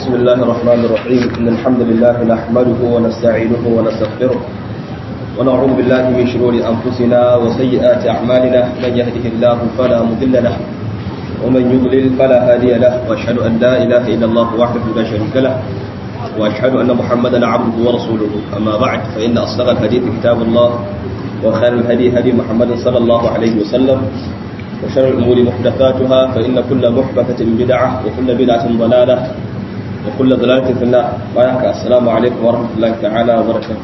بسم الله الرحمن الرحيم إن الحمد لله نحمده ونستعينه ونستغفره ونعوذ بالله من شرور أنفسنا وسيئات أعمالنا من يهده الله فلا مضل له ومن يضلل فلا هادي له وأشهد أن لا إله إلا الله وحده لا شريك له وأشهد أن محمدا عبده ورسوله أما بعد فإن أصدق الحديث كتاب الله وخير الهدي هدي محمد صلى الله عليه وسلم وشر الأمور محدثاتها فإن كل محدثة بدعة وكل بدعة ضلالة وكل ضلالة في النار وياك السلام عليكم ورحمة الله تعالى وبركاته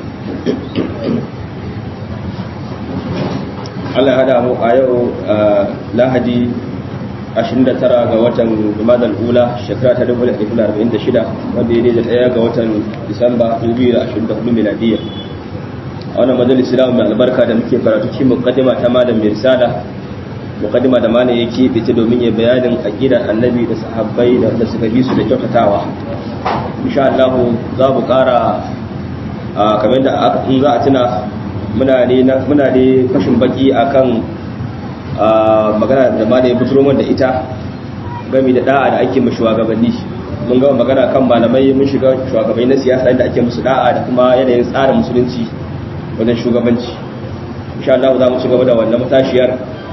Allah hada mu a yau lahadi 29 ga watan Jumadal Ula shekara ta 1946 wanda ya da daya ga watan Disamba 2024 miladiya a wannan majalisi da mai albarka da muke karatu cikin muqaddima ta malam Mirsala muqaddima da malam yake bice domin ya bayanin aqidar annabi da sahabbai da wanda suka bi su da kyautatawa insha Allah za mu kara kamar da in za a tuna muna ne muna ne fashin baki akan magana da malam ya fitro da ita game da da'a da ake mu shugabanni mun ga magana kan malamai mun shiga shugabanni na siyasa inda ake musu da'a da kuma yanayin tsarin musulunci wajen shugabanci insha Allah za mu ci gaba da wannan matashiyar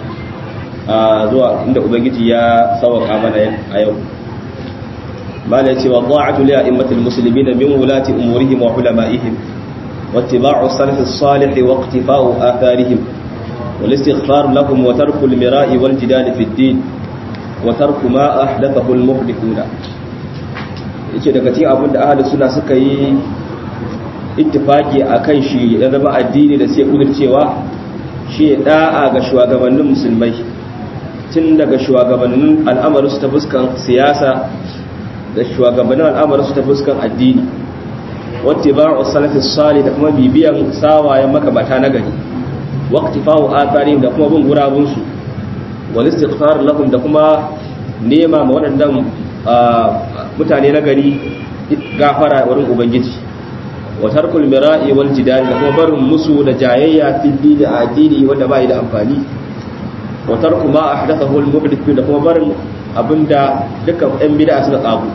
zuwa inda ubangiji ya sauka mana a yau mala yace wa ta'atu li a'immatil muslimin min wulati umurihim wa ulama'ihim wa ittiba'u salaf as-salih wa iqtifa'u atharihim wal istighfar lahum wa tarku al-mira'i wal jidal fi ad-din wa tarku ma ahdathahu al-muhdithuna yace daga cikin abin da ahlus sunna suka yi ittifaki akan shi ya zama addini da sai kudurcewa shi da'a ga shugabannin musulmai tun daga shugabannin al'amarinsu ta fuskan siyasa da shugabannin al'amarinsu ta fuskan addini wata ba a salafis sali da kuma bibiyan sawayen makabata na gari wakti fawo atari da kuma bin gurabunsu wani istighfar lahum da kuma nema ma waɗannan mutane na gari gafara wurin ubangiji wa tarkul mira'i wal jidal da kuma barin musu da jayayya fil da addini wanda bai da amfani wa tarku ma ahdathahu al muhdith da kuma barin abinda dukkan ɗan bid'a suka tsago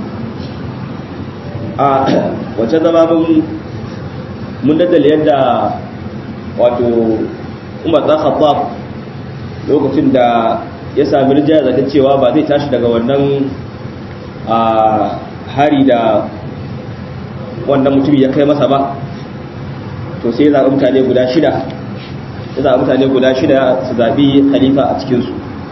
a wace zama mun mun daddale yadda wato Umar dan Khattab lokacin da ya sami rijaya zata cewa ba zai tashi daga wannan a hari da wannan mutum ya kai masa ba to sai ya zaɓi mutane guda shida ya zaɓi mutane guda shida su zaɓi khalifa a cikinsu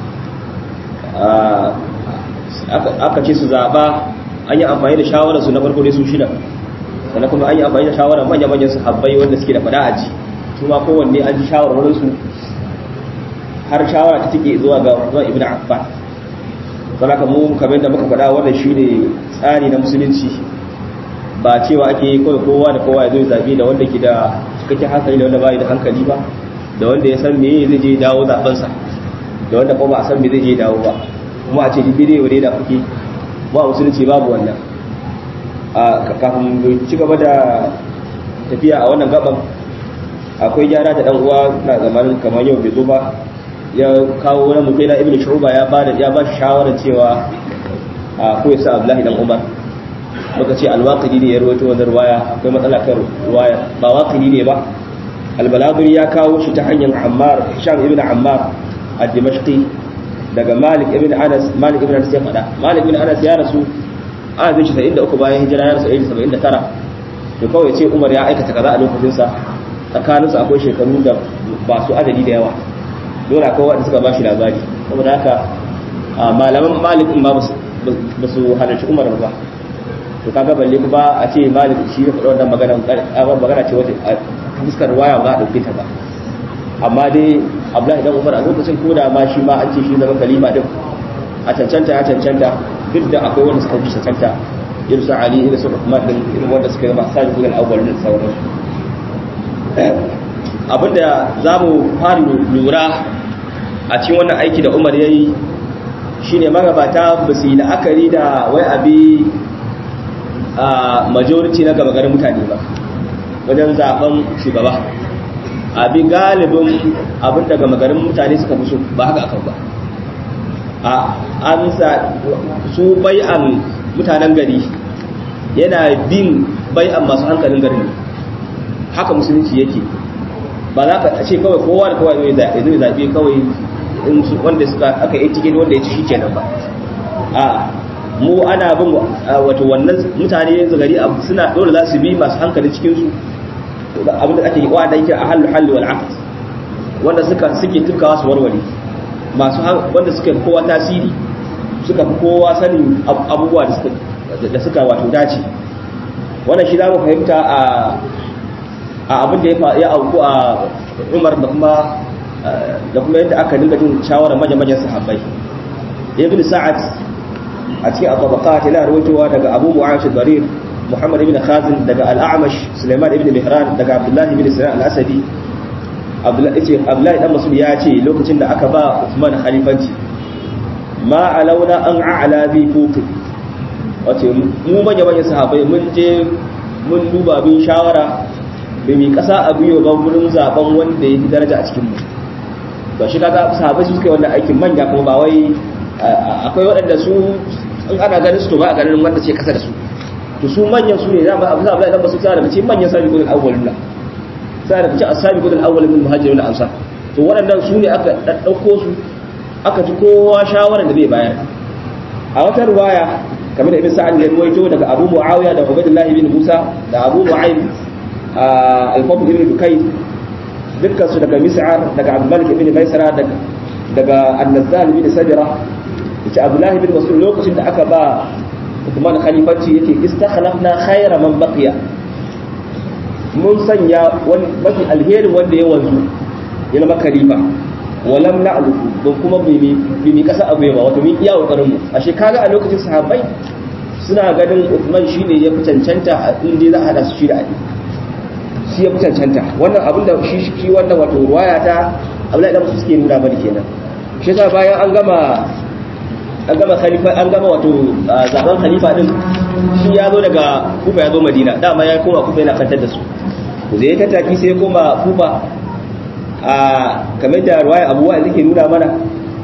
aka ce su zaɓa an yi amfani da shawararsu na farko dai su shida sannan kuma an yi amfani da shawarar manya-manyan su habbai wanda suke da fada a ji su ma kowanne an ji shawarwarinsu har shawara ta take zuwa ga zuwa ibn affan saboda mu kamar da muka faɗa wannan shine tsari na musulunci ba cewa ake yi kawai kowa da kowa ya zo zabi da wanda ke da cikakken hankali da wanda ba da hankali ba da wanda ya san meye zai je dawo zabensa da wanda kuma a san me zai je dawo ba kuma a ce duk bidiyo ne da kuke ba musulunci babu wannan a kafin ci gaba da tafiya a wannan gaban akwai gyara da dan uwa na zamanin kamar yau bai zo ba ya kawo wani mutai na ibnu shuba ya ba da ya ba shi shawarar cewa a ko ya sa abdullahi dan umar muka ce alwaqidi ne ya rawaito wannan ruwaya akwai matsala kan ruwaya ba waqidi ne ba albalaguri ya kawo shi ta hanyar ammar hisham ibn ammar ad-dimashqi daga malik ibn anas malik ibn anas ya fada malik ibn anas ya rasu a zai shi 73 bayan hijira ya rasu 79 to kawai ce umar ya aikata kaza a lokacin sa tsakanin su akwai shekaru da ba su adadi da yawa dole akwai wanda suka bashi labari saboda haka malaman malik ba ba su halarci umar ba to kaga balle kuma a ce malik shi ya faɗi wannan magana magana ce wata a fuskar waya ba za a ɗauke ta ba amma dai abdullahi dan umar a lokacin ko da ma shi ma an ce shi zama kalima din a cancanta ya cancanta duk da akwai wanda suka fi cancanta irin su ali irin su uthman din irin wanda suka zama sadi gudan awwal da sauran abinda za mu fara lura a cikin wannan aiki da umar ya yi shine magabata ba su yi la'akari da wai abi a majority na gaba garin mutane ba wajen zaben shugaba abi galibin abin daga magarin mutane suka fi so ba haka akan ba a an sa su bai'an mutanen gari yana bin bai'an masu hankalin garin haka musulunci yake ba za ka ce kawai kowa da kowa zai zaɓe kawai wanda suka aka yi tikin wanda ya ci shi kenan ba a mu ana bin wato wannan mutane yanzu gari suna dole za su bi masu hankali cikin su abin da ake yi wa da yake a hallu hallu wal aqd wanda suka suke tukawa su warware masu wanda suka kowa tasiri suka fi kowa sanin abubuwa da suka da suka wato dace wannan shi za mu fahimta a a abin da ya auku a Umar da kuma da kuma yadda aka dinga jin shawarar manyan sahabbai ibn sa'ad a cikin abubakar yana rawaitowa daga abu mu'awish barir muhammad ibn khazin daga al-a'mash sulaiman ibn mihran daga abdullah ibn sinan al-asadi abdullahi dan masud ya ce lokacin da aka ba usman khalifanci ma alauna an a'la bi fuqi wace mu manya manyan sahabbai mun je mun duba bin shawara bai mi kasa a biyo ba gurin zaben wanda ya fi daraja a cikin mu to shi kaga sahabbai su suka yi wannan aikin manya kuma ba wai akwai waɗanda su in ana ganin su to ba a ganin wanda ce kasa da su to su manyan su ne za mu abu za mu su tsara da ce manyan sabi gudun awwalin nan sai da ce asabi gudun awwalin min muhajirin da ansar to waɗannan su ne aka ɗauko su aka ji kowa shawarar da zai bayar a wata ruwaya kamar da ibn sa'ad ya ruwaito daga abu muawiya da ubaydullah ibn musa da abu nu'aym al-fadl ibn dukay dukkan su daga mis'ar daga abdul malik ibn maisara daga daga an-nazzal ibn sabira yace abdullah ibn mas'ud lokacin da aka ba Uthman khalifanci yake istakhlafna khayra man baqiya mun sanya wani mafi alherin wanda ya wanzu ya zama khalifa walam na'lu don kuma bi mi kasa abu ba wato min iya kokarin mu ashe kaga a lokacin sahabbai suna ganin Uthman shine ya fi cancanta in dai za a hada su shi da Ali shi ya fi cancanta wannan abin da shi shi wannan wato ruwaya ta Abdullahi dan suke nuna bari kenan shi yasa bayan an gama an gama khalifa an gama wato zaben khalifa din shi ya zo daga Kufa ya zo Madina dama ya koma Kufa yana kantar da su da ya tattaki sai ya koma Kufa a kamar da ruwaya abuwa da ke nuna mana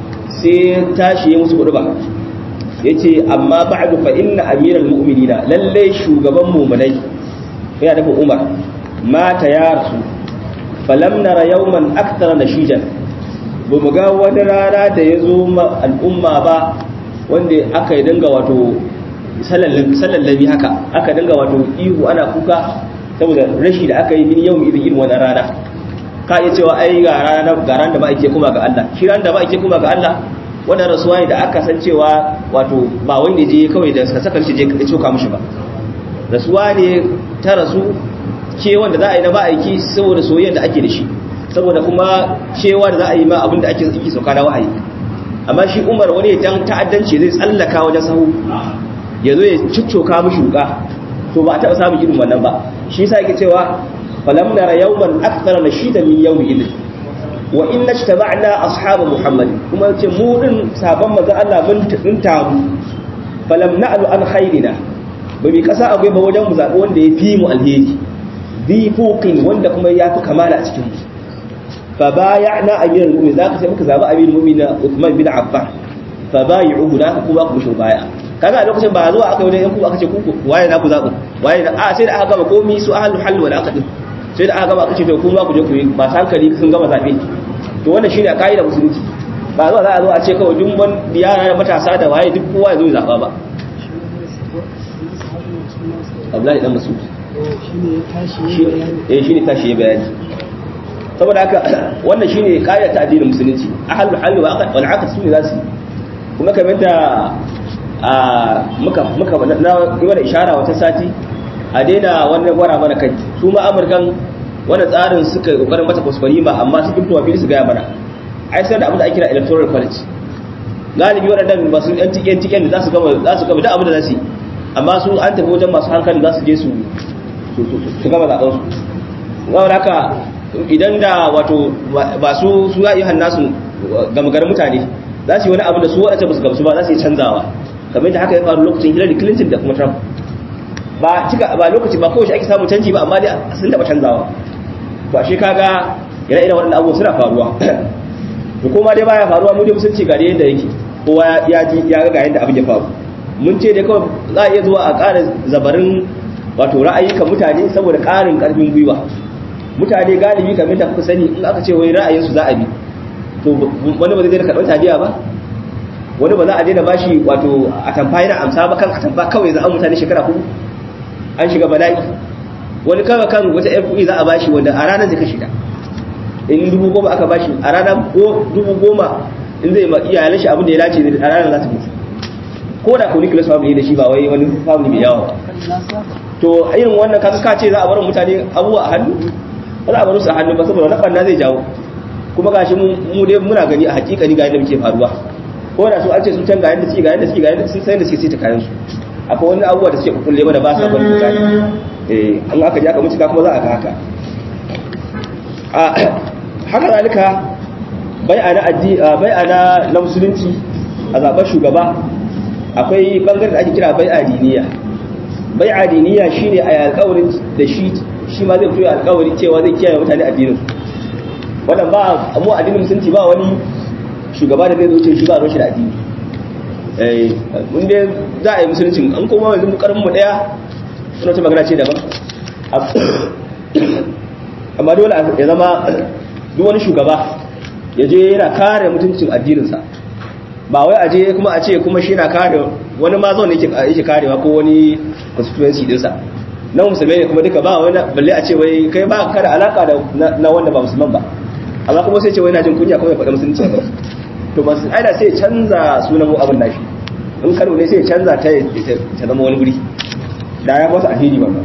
sai tashi ya musu kudu ba ya ce amma ba'adu fa inna amiral mu'minina lalle shugaban mu'minai yana nufin umar mata ya rasu falam nara yawman aktara nashijan ba mu ga wani rana da ya zo al'umma ba wanda aka yi dinga wato sallallabi haka aka dinga wato ihu ana kuka saboda rashi da aka yi min yau irin irin wani rana ka iya cewa ai ga ranar ga ran da ba ake kuma ga Allah shi ran da ba ake kuma ga Allah wannan rasuwa ne da aka san cewa wato ba wanda je kawai da suka saka shi je ka coka mishi ba rasuwa ne ta rasu ke wanda za a yi na ba aiki saboda soyayya da ake da shi saboda kuma cewa da za a yi ma abin da ake yi sauka na wahayi amma shi Umar wani dan ta'addanci zai tsallaka wajen sahu ya zo ya ciccoka mishi wuka to ba a taɓa samun irin wannan ba shi yasa yake cewa falam nara yawman akthara nashida min yawmi idin wa inna ijtama'na ashab muhammad kuma yace mu din saban manzo Allah mun tun taru falam na'lu an khairina ba mi kasa akwai ba wajen mu zabi wanda ya fi mu alheri bi fuqin wanda kuma ya fi kamala a cikin mu fa bay'na amirul mu'minin zaka sai muka zabi amirul mu'minin Uthman bin Affan fa bay'uhu da kuma ku shi baya kaga a lokacin ba zuwa aka wajen yanku aka ce ku waye na ku zabu waye da a sai da aka gama komi su ahlul hal wal aqd sai da aka gama aka ce to kuma ku je ku yi masu hankali sun gama zabe to wannan shine kaida musulunci ba zuwa za a zo a ce kawai duk wani yara da matasa da waye duk kowa ya zo ya zaba ba Abdullahi dan Mas'ud shine ya tashi ya bayani eh shine tashi ya bayani saboda haka wannan shine kaida ta addinin musulunci ahlul hal wal aqd su ne za su kuma kamar da a muka muka na yi wani ishara wata sati a daina wannan gwara mana kai su ma amurkan wani tsarin suka yi kokarin mata kuskure ma amma su kimtuwa fili su gaya mana ai sai da abin da ake kira electoral college galibi waɗannan masu yan tiken tiken da za su gama za su gama duk abin da za su yi amma su an tafi wajen masu hankali za su je su su gama zaɓen su gawar haka idan da wato ba su su ya yi hannasu gama garin mutane za su yi wani abu da su waɗanda ba su gamsu ba za su yi canzawa kamar da haka ya faru lokacin Hillary Clinton da kuma Trump ba cika ba lokaci ba kowace ake samu canji ba amma dai sun taba canzawa to ashe kaga ire iren waɗannan abubuwa suna faruwa to kuma dai baya faruwa mu dai musulunci ga yadda yake kowa ya ji ya ga yadda abin ya faru mun ce dai kawai za a iya zuwa a ƙara zabarin wato ra'ayyukan mutane saboda ƙarin ƙarfin gwiwa mutane galibi kamar da kuka sani in aka ce wai ra'ayinsu za a bi to wani ba zai daina karɓar taliya ba wani ba za a daina bashi wato a tamfa yana amsa ba kan a tamfa kawai za a mutane shekara hudu an shiga bala'i wani kawai kan wata fui za a bashi wanda a ranar zai kashe ta in dubu goma aka bashi a ranar dubu goma in zai ma iyalan shi abin da ya dace a ranar za ta mutu ko da ko nicholas family da shi ba wai wani family mai yawa ba to irin wannan kaka ka ce za a bar mutane abubuwa a hannu ba za a bar su a hannu ba saboda wannan banna zai jawo kuma gashi mu dai muna gani a hakikani ga yadda muke faruwa ko da su an ce sun can ga yadda suke ga yadda suke ga yadda sun san da suke sai ta kayan su akwai wani abubuwa da suke kukulle mana ba sa bari mutane eh an aka ji aka mutuka kuma za a ga haka a haka zalika bai'ana addi bai'ana na musulunci a zaben shugaba akwai bangaren da ake kira bai'a diniya bai'a diniya shine a alƙawarin da shi shi ma zai fito alƙawarin cewa zai kiyaye mutane addinin wannan ba mu addinin musulunci ba wani shugaba da zai zo ce shi ba ruwan shi da addini eh mun dai za a yi musulunci an kuma yanzu mu karfin mu daya suna ta magana ce daban amma dole ya zama duk wani shugaba ya je yana kare mutuncin addininsa ba wai aje kuma a ce kuma shi na kare wani ma zaune yake karewa ko wani constituency dinsa na musulmai ne kuma duka ba wani balle a ce wai kai ba ka da alaka da na wanda ba musulman ba amma kuma sai ce wai na jin kunya kuma ya faɗa musulunci to ba su aida sai canza sunan abin nashi in kano ne sai canza ta ta zama wani guri da ya masa alheri wannan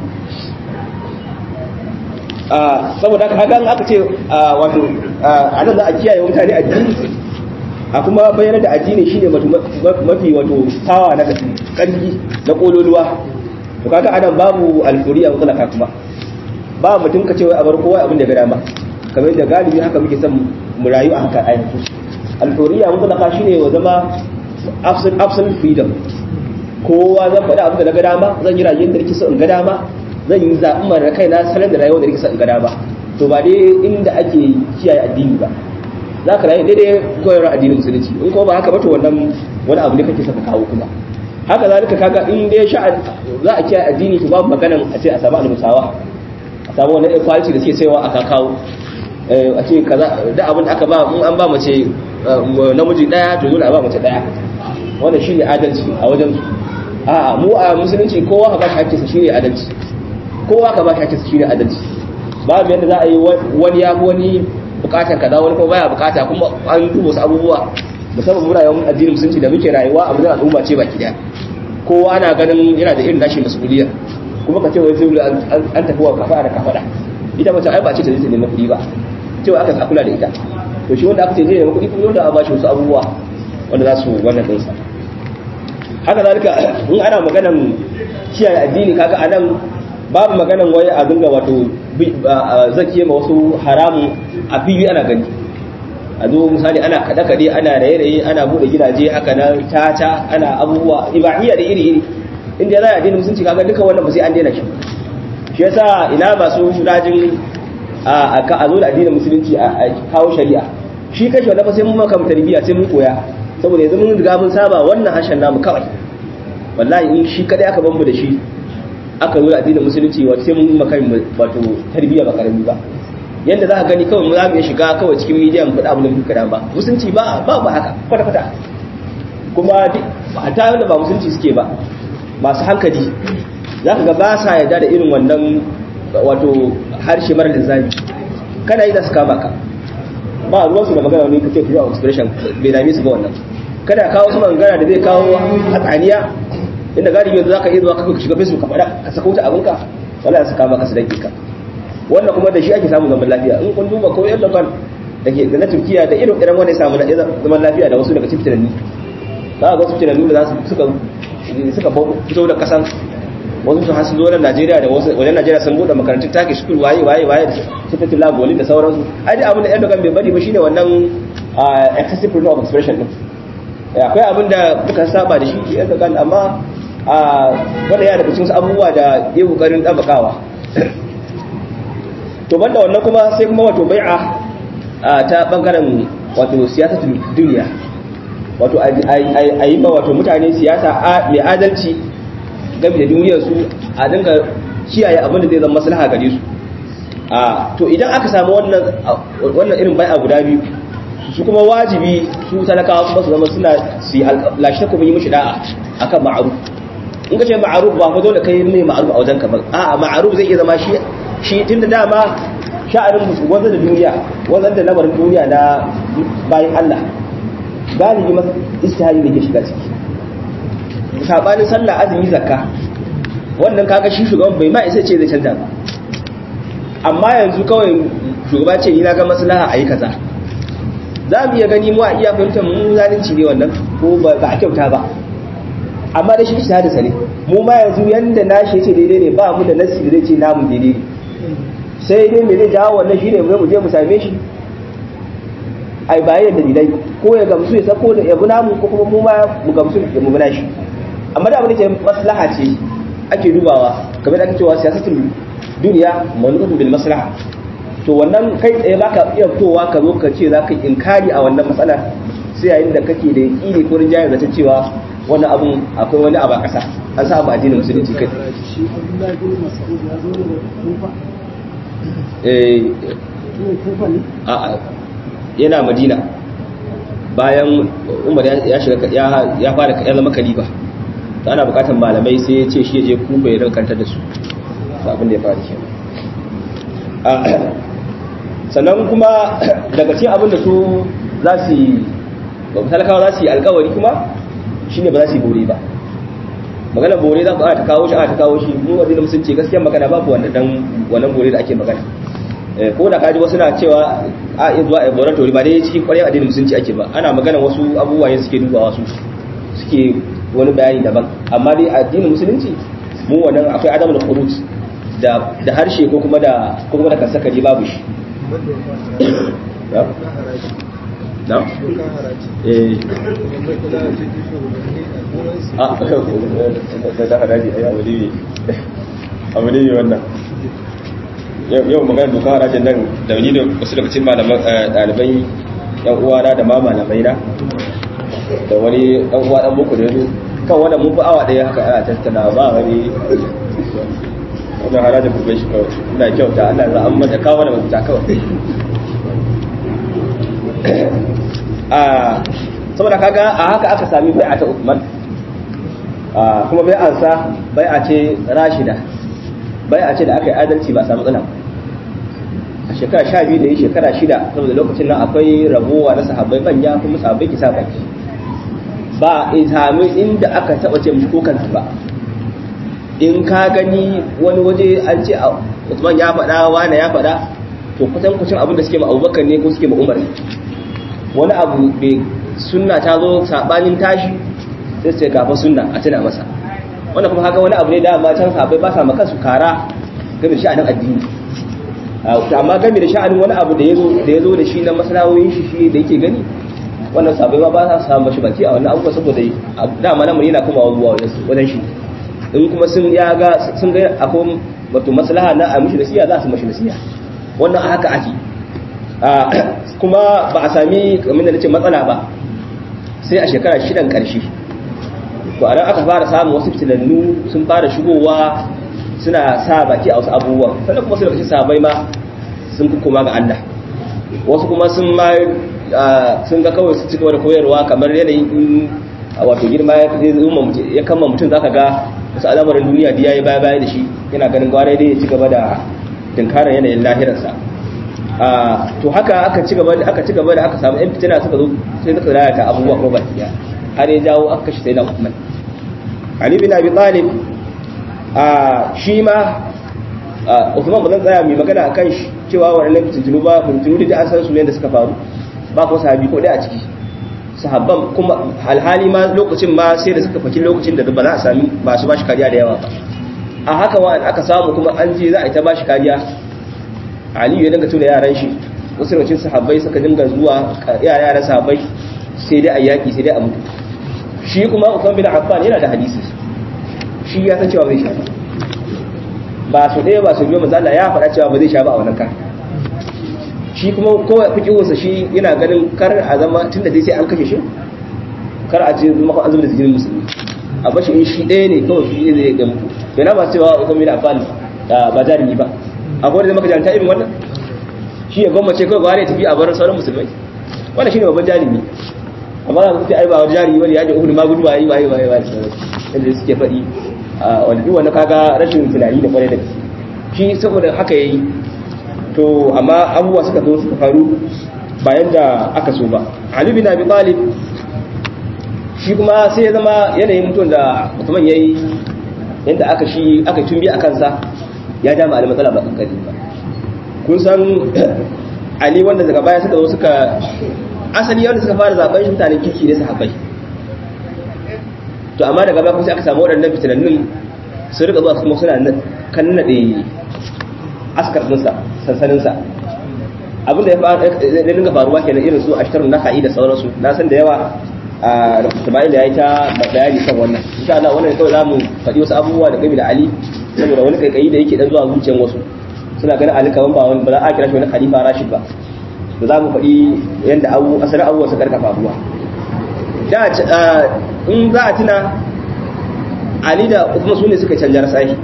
saboda haka hakan aka ce wato a nan za a kiyaye mutane addini a kuma bayyana da addini shine mafi wato tawa na karfi na kololuwa to kaga anan babu alfuriya mutlaka kuma ba mutum ka ce wai a bar kowa abin da ga dama kamar yadda galibi haka muke son mu rayu a haka a yanzu alfuriya mutlaka shine wa zama absolute freedom kowa zan faɗi abin da na ga dama zan yi rayuwar da nake so in ga dama zan yi zaɓin mara kaina salon da rayuwar da nake so in ga dama to ba dai inda ake kiyaye addini ba za ka rayu daidai koyarwar addinin musulunci in kuma ba haka ba to wannan wani abu ne kake saka kawo kuma haka zalika kaga in dai sha za a kiyaye addini to babu maganan a ce a samu almusawa a samu wani equality da suke sayawa a kakawo a ce kaza da abin da aka ba in an ba mace namiji daya to dole a ba mace daya wannan shine adalci a wajen a'a mu a musulunci kowa ka ba shi hakkinsa shine adalci kowa ka ba shi hakkinsa shine adalci babu yadda za a yi wani ya fi wani bukatar kaza wani kuma baya bukata kuma an duba wasu abubuwa musamman muna yawan addinin musulunci da muke rayuwa a wajen al'umma ce baki daya kowa ana ganin yana da irin nashi mas'uliyya kuma ka ce wai sai an tafi wa kafa da kafada ita mace ai ba ce ta zai ta nemi kuɗi ba cewa aka sa kula da ita to shi wanda aka ce zai nemi kuɗi kuma wanda a bashi wasu abubuwa wanda za su wannan ɗinsa haka zalika in ana maganan kiyaye addini kaga anan babu maganan wai a dinga wato zakiye ma wasu haramun a fili ana gani a zo misali ana kaɗe-kaɗe ana raye-raye ana buɗe gidaje haka na tata ana abubuwa ibahiyya da iri-iri inda za a addinin musulunci kaga duka wannan ba sai an daina shi shi yasa ina masu rajin a zo da addinin musulunci a kawo shari'a shi kashi wanda ba sai mun maka tarbiyya sai mun koya saboda yanzu mun riga mun saba wannan harshen namu kawai wallahi in shi kadai aka bambu da shi aka zo da addinin musulunci wato sai mun maka wato tarbiyya ba karami ba yanda za ka gani kawai mu za mu iya shiga kawai cikin media mu faɗa abin da muka ba musulunci ba ba ba haka kwata kwata kuma ta wanda ba musulunci suke ba masu hankali za ka ga ba sa yarda da irin wannan wato harshe mara linzami kana yi za su kama ka ba ruwan su da magana wani kake fiye a expression bai dame su ba wannan kada kawo su magana da zai kawo hatsaniya inda galibi yanzu zaka iya zuwa ka shiga facebook ka faɗa ka sako ta abinka wala su kama ka su danke ka wannan kuma da shi ake samun zaman lafiya in kun duba ko Erdogan da ke da na Turkiya da irin irin wanda ya samu zaman lafiya da wasu daga cikin tunani za ga wasu tunani da za su suka suka fito da kasan wasu su hasu zo na Najeriya da wasu wajen Najeriya sun bude makarantun take school waye waye waye da sifatu lab wali da sauransu ai dai abin da Erdogan bai bari ba shine wannan excessive freedom of expression din akwai abin da muka saba da shi Erdogan amma wanda ya daga cikin abubuwa da ya kokarin dabakawa to banda wannan kuma sai kuma wato bai'a ta bangaren wato siyasar duniya wato a yi ba wato mutane siyasa mai adalci game da duniyarsu a dinga kiyaye abin da zai zama maslaha gare su to idan aka samu wannan irin bai'a guda biyu su kuma wajibi su talakawa kuma su zama suna su yi lashe kuma yi mishi da'a akan ma'aruf in ka ce ma'aruf ba fa dole kai mai ma'aruf a wajen ka ba a'a ma'aruf zai iya zama shi shi tunda dama sha'anin musu wanda da duniya wanda da lamarin duniya na bayan Allah galibi masa istihari da ke shiga ciki sabanin sallah azumi zakka wannan kaga shi shugaban bai ma isa ce zai canza ba amma yanzu kawai shugaba ce ni na ga maslaha ayi kaza za mu iya gani mu a iya fahimtar mu zalunci ne wannan ko ba a kyauta ba amma da shi ishihadi sa ne mu ma yanzu yanda nashi yace daidai ne ba mu da nasi da zai ce namu daidai ne sai dai me zai jawo wannan shine mu je mu same shi ai bayan dalilai ko ya gamsu ya sako da yabu namu ko kuma mu ma mu gamsu da mu bana shi amma da abin da ke maslaha ce ake dubawa kamar da ake cewa siyasatul duniya manutun bil maslaha to wannan kai tsaye baka iya fitowa ka zo ka ce zaka inkari a wannan matsala sai yayin da kake da yaqini ko rinjaye da cewa wannan abun akwai wani abu a ƙasa an sa abu addinin musulunci kai shi abdullahi bin mas'ud ya zo daga kufa eh ne kufa ne a yana madina bayan umar ya shiga ya fara ya zama kalifa to ana bukatar malamai sai ya ce shi ya je kufa ya rankantar da su abin da ya fara kenan sannan kuma daga cikin abin da su za su yi talakawa za su yi alkawari kuma shine ba za su yi bore ba magana bore za ku ta kawo shi a ta kawo shi mu wajen musulunci gaskiya magana babu wannan wannan bore da ake magana ko da kaji wasu na cewa a iya zuwa a bore tori ba dai cikin kwarewa addinin musulunci ake ba ana magana wasu abubuwa ne suke dubawa su suke wani bayani daban amma dai addinin musulunci mu wannan akwai adamu da khurut da da harshe ko kuma da ko kuma da kasakari babu shi na eh a da haraji ai abu ne abu ne wannan yau magana doka harajin nan da ni da wasu daga cikin malaman ɗalibai yan uwana da ma malamai na da wani ɗan uwa ɗan muku da yanzu kan wannan mun fi awa ɗaya haka ana tattala ba wani wannan harajin kurbe shi kawai ina kyauta Allah za an mata kawo da mafita kawai a saboda kaga a haka aka sami bai'a ta Uthman kuma bai'ar sa bai'a ce rashida bai'a ce da aka yi adalci ba samu tsina a shekara sha biyu da yi shekara shida saboda lokacin nan akwai rabuwa na sahabbai manya kuma sahabbai kisa baki ba in sami inda aka taba ce mishi kokansu ba in ka gani wani waje an ce Usman ya faɗa wani ya faɗa to kusan kucin abin da suke ma Abubakar ne ko suke ma Umar wani abu bai sunna ta zo sabanin tashi sai sai gafa sunna a tuna masa wannan kuma haka wani abu ne da ma can sahabbai ba sa maka su kara game da sha'anin addini amma game da sha'anin wani abu da yazo da yazo da shi na masalawoyin shi shi da yake gani wannan sahabbai ma ba sa samu shi baki a wannan abubuwa saboda dama nan yana kuma zuwa wajen shi in kuma sun ya ga sun ga akwai wato maslaha na a mishi nasiya za su mishi nasiya wannan haka ake kuma ba a sami kamar da nace matsala ba sai a shekara shidan karshe to a nan aka fara samun wasu fitinannu sun fara shigowa suna sa baki a wasu abubuwan sannan kuma su daga sabai ma sun kuma ga Allah wasu kuma sun ma sun ga kawai su cigaba da koyarwa kamar yanayin wato girma ya kama mutum zaka ga wasu al'amarin duniya da yayi baya baya da shi yana ganin gwarai dai ya ci gaba da dinkarar yanayin lahirarsa to haka aka ci gaba da aka ci gaba da aka samu yan fitina suka zo sai suka lalata abubuwa kuma baki daya har ya jawo aka kashe sai na Uthman Ali bin Abi Talib a shi ma Uthman ba zan tsaya mai magana akan shi cewa wannan fitintunu ba fitintunu da an san su ne da suka faru ba ko sahabi ko daya a ciki sahabban kuma alhali ma lokacin ma sai da suka faki lokacin da ba za a sami masu bashi kariya da yawa ba a haka wa aka samu kuma an je za a yi ta bashi kariya aliyu ya dinga tura yaran shi wasu lokacin sahabbai suka dinga zuwa yara yaran sahabbai sai dai a yaki sai dai a mutu shi kuma Uthman bin Affan yana da hadisi shi ya san cewa bai sha ba su ɗaya ba su biyo manzo Allah ya faɗa cewa ba zai sha ba a wannan kan shi kuma ko fikiwarsa shi yana ganin kar a zama tunda dai sai an kashe shi kar a ce zuma an zuba da jinin musulmi a bashi in shi ɗaya ne kawai shi zai ga muku yana ba cewa Usman bin Affan ba jarumi ba akwai da maka jarumta irin wannan shi ya gwammace kawai ba ya tafi a bar sauran musulmai wannan shine babban jarumi amma za su ce ai ba wani jarumi bane ya je uhud ma gudu wayi wayi wayi wayi yadda suke faɗi wanda duk wanda kaga rashin tunani da kwarai da gaske shi saboda haka yayi to amma abubuwa suka zo suka faru bayan da aka so ba Ali bin Abi Talib shi kuma sai ya zama yanayin mutum da Uthman yayi yanda aka shi aka tumbi a kansa ya ja ma matsala ba kankani ba kun san Ali wanda daga baya suka zo suka asali wanda suka fara zaben shi mutanen kirki ne sahabbai to amma daga baya kuma sai aka samu waɗannan fitinannun sun rika zuwa kuma suna kan naɗe askar ɗinsa sansaninsa abinda ya dinga faruwa kenan irin su ashtarun na ka'i da sauransu na san da yawa a Ismail ya yi ta bayani kan wannan insha Allah wannan kawai zamu faɗi wasu abubuwa da game da Ali saboda wani kaikayi da yake dan zuwa zuciyar wasu suna ganin Ali kaman ba wani ba za a kira shi wani khalifa Rashid ba da zamu faɗi yanda abu asalin abubuwa su karka faruwa da in za a tuna Ali da kuma su ne suka canja rasahi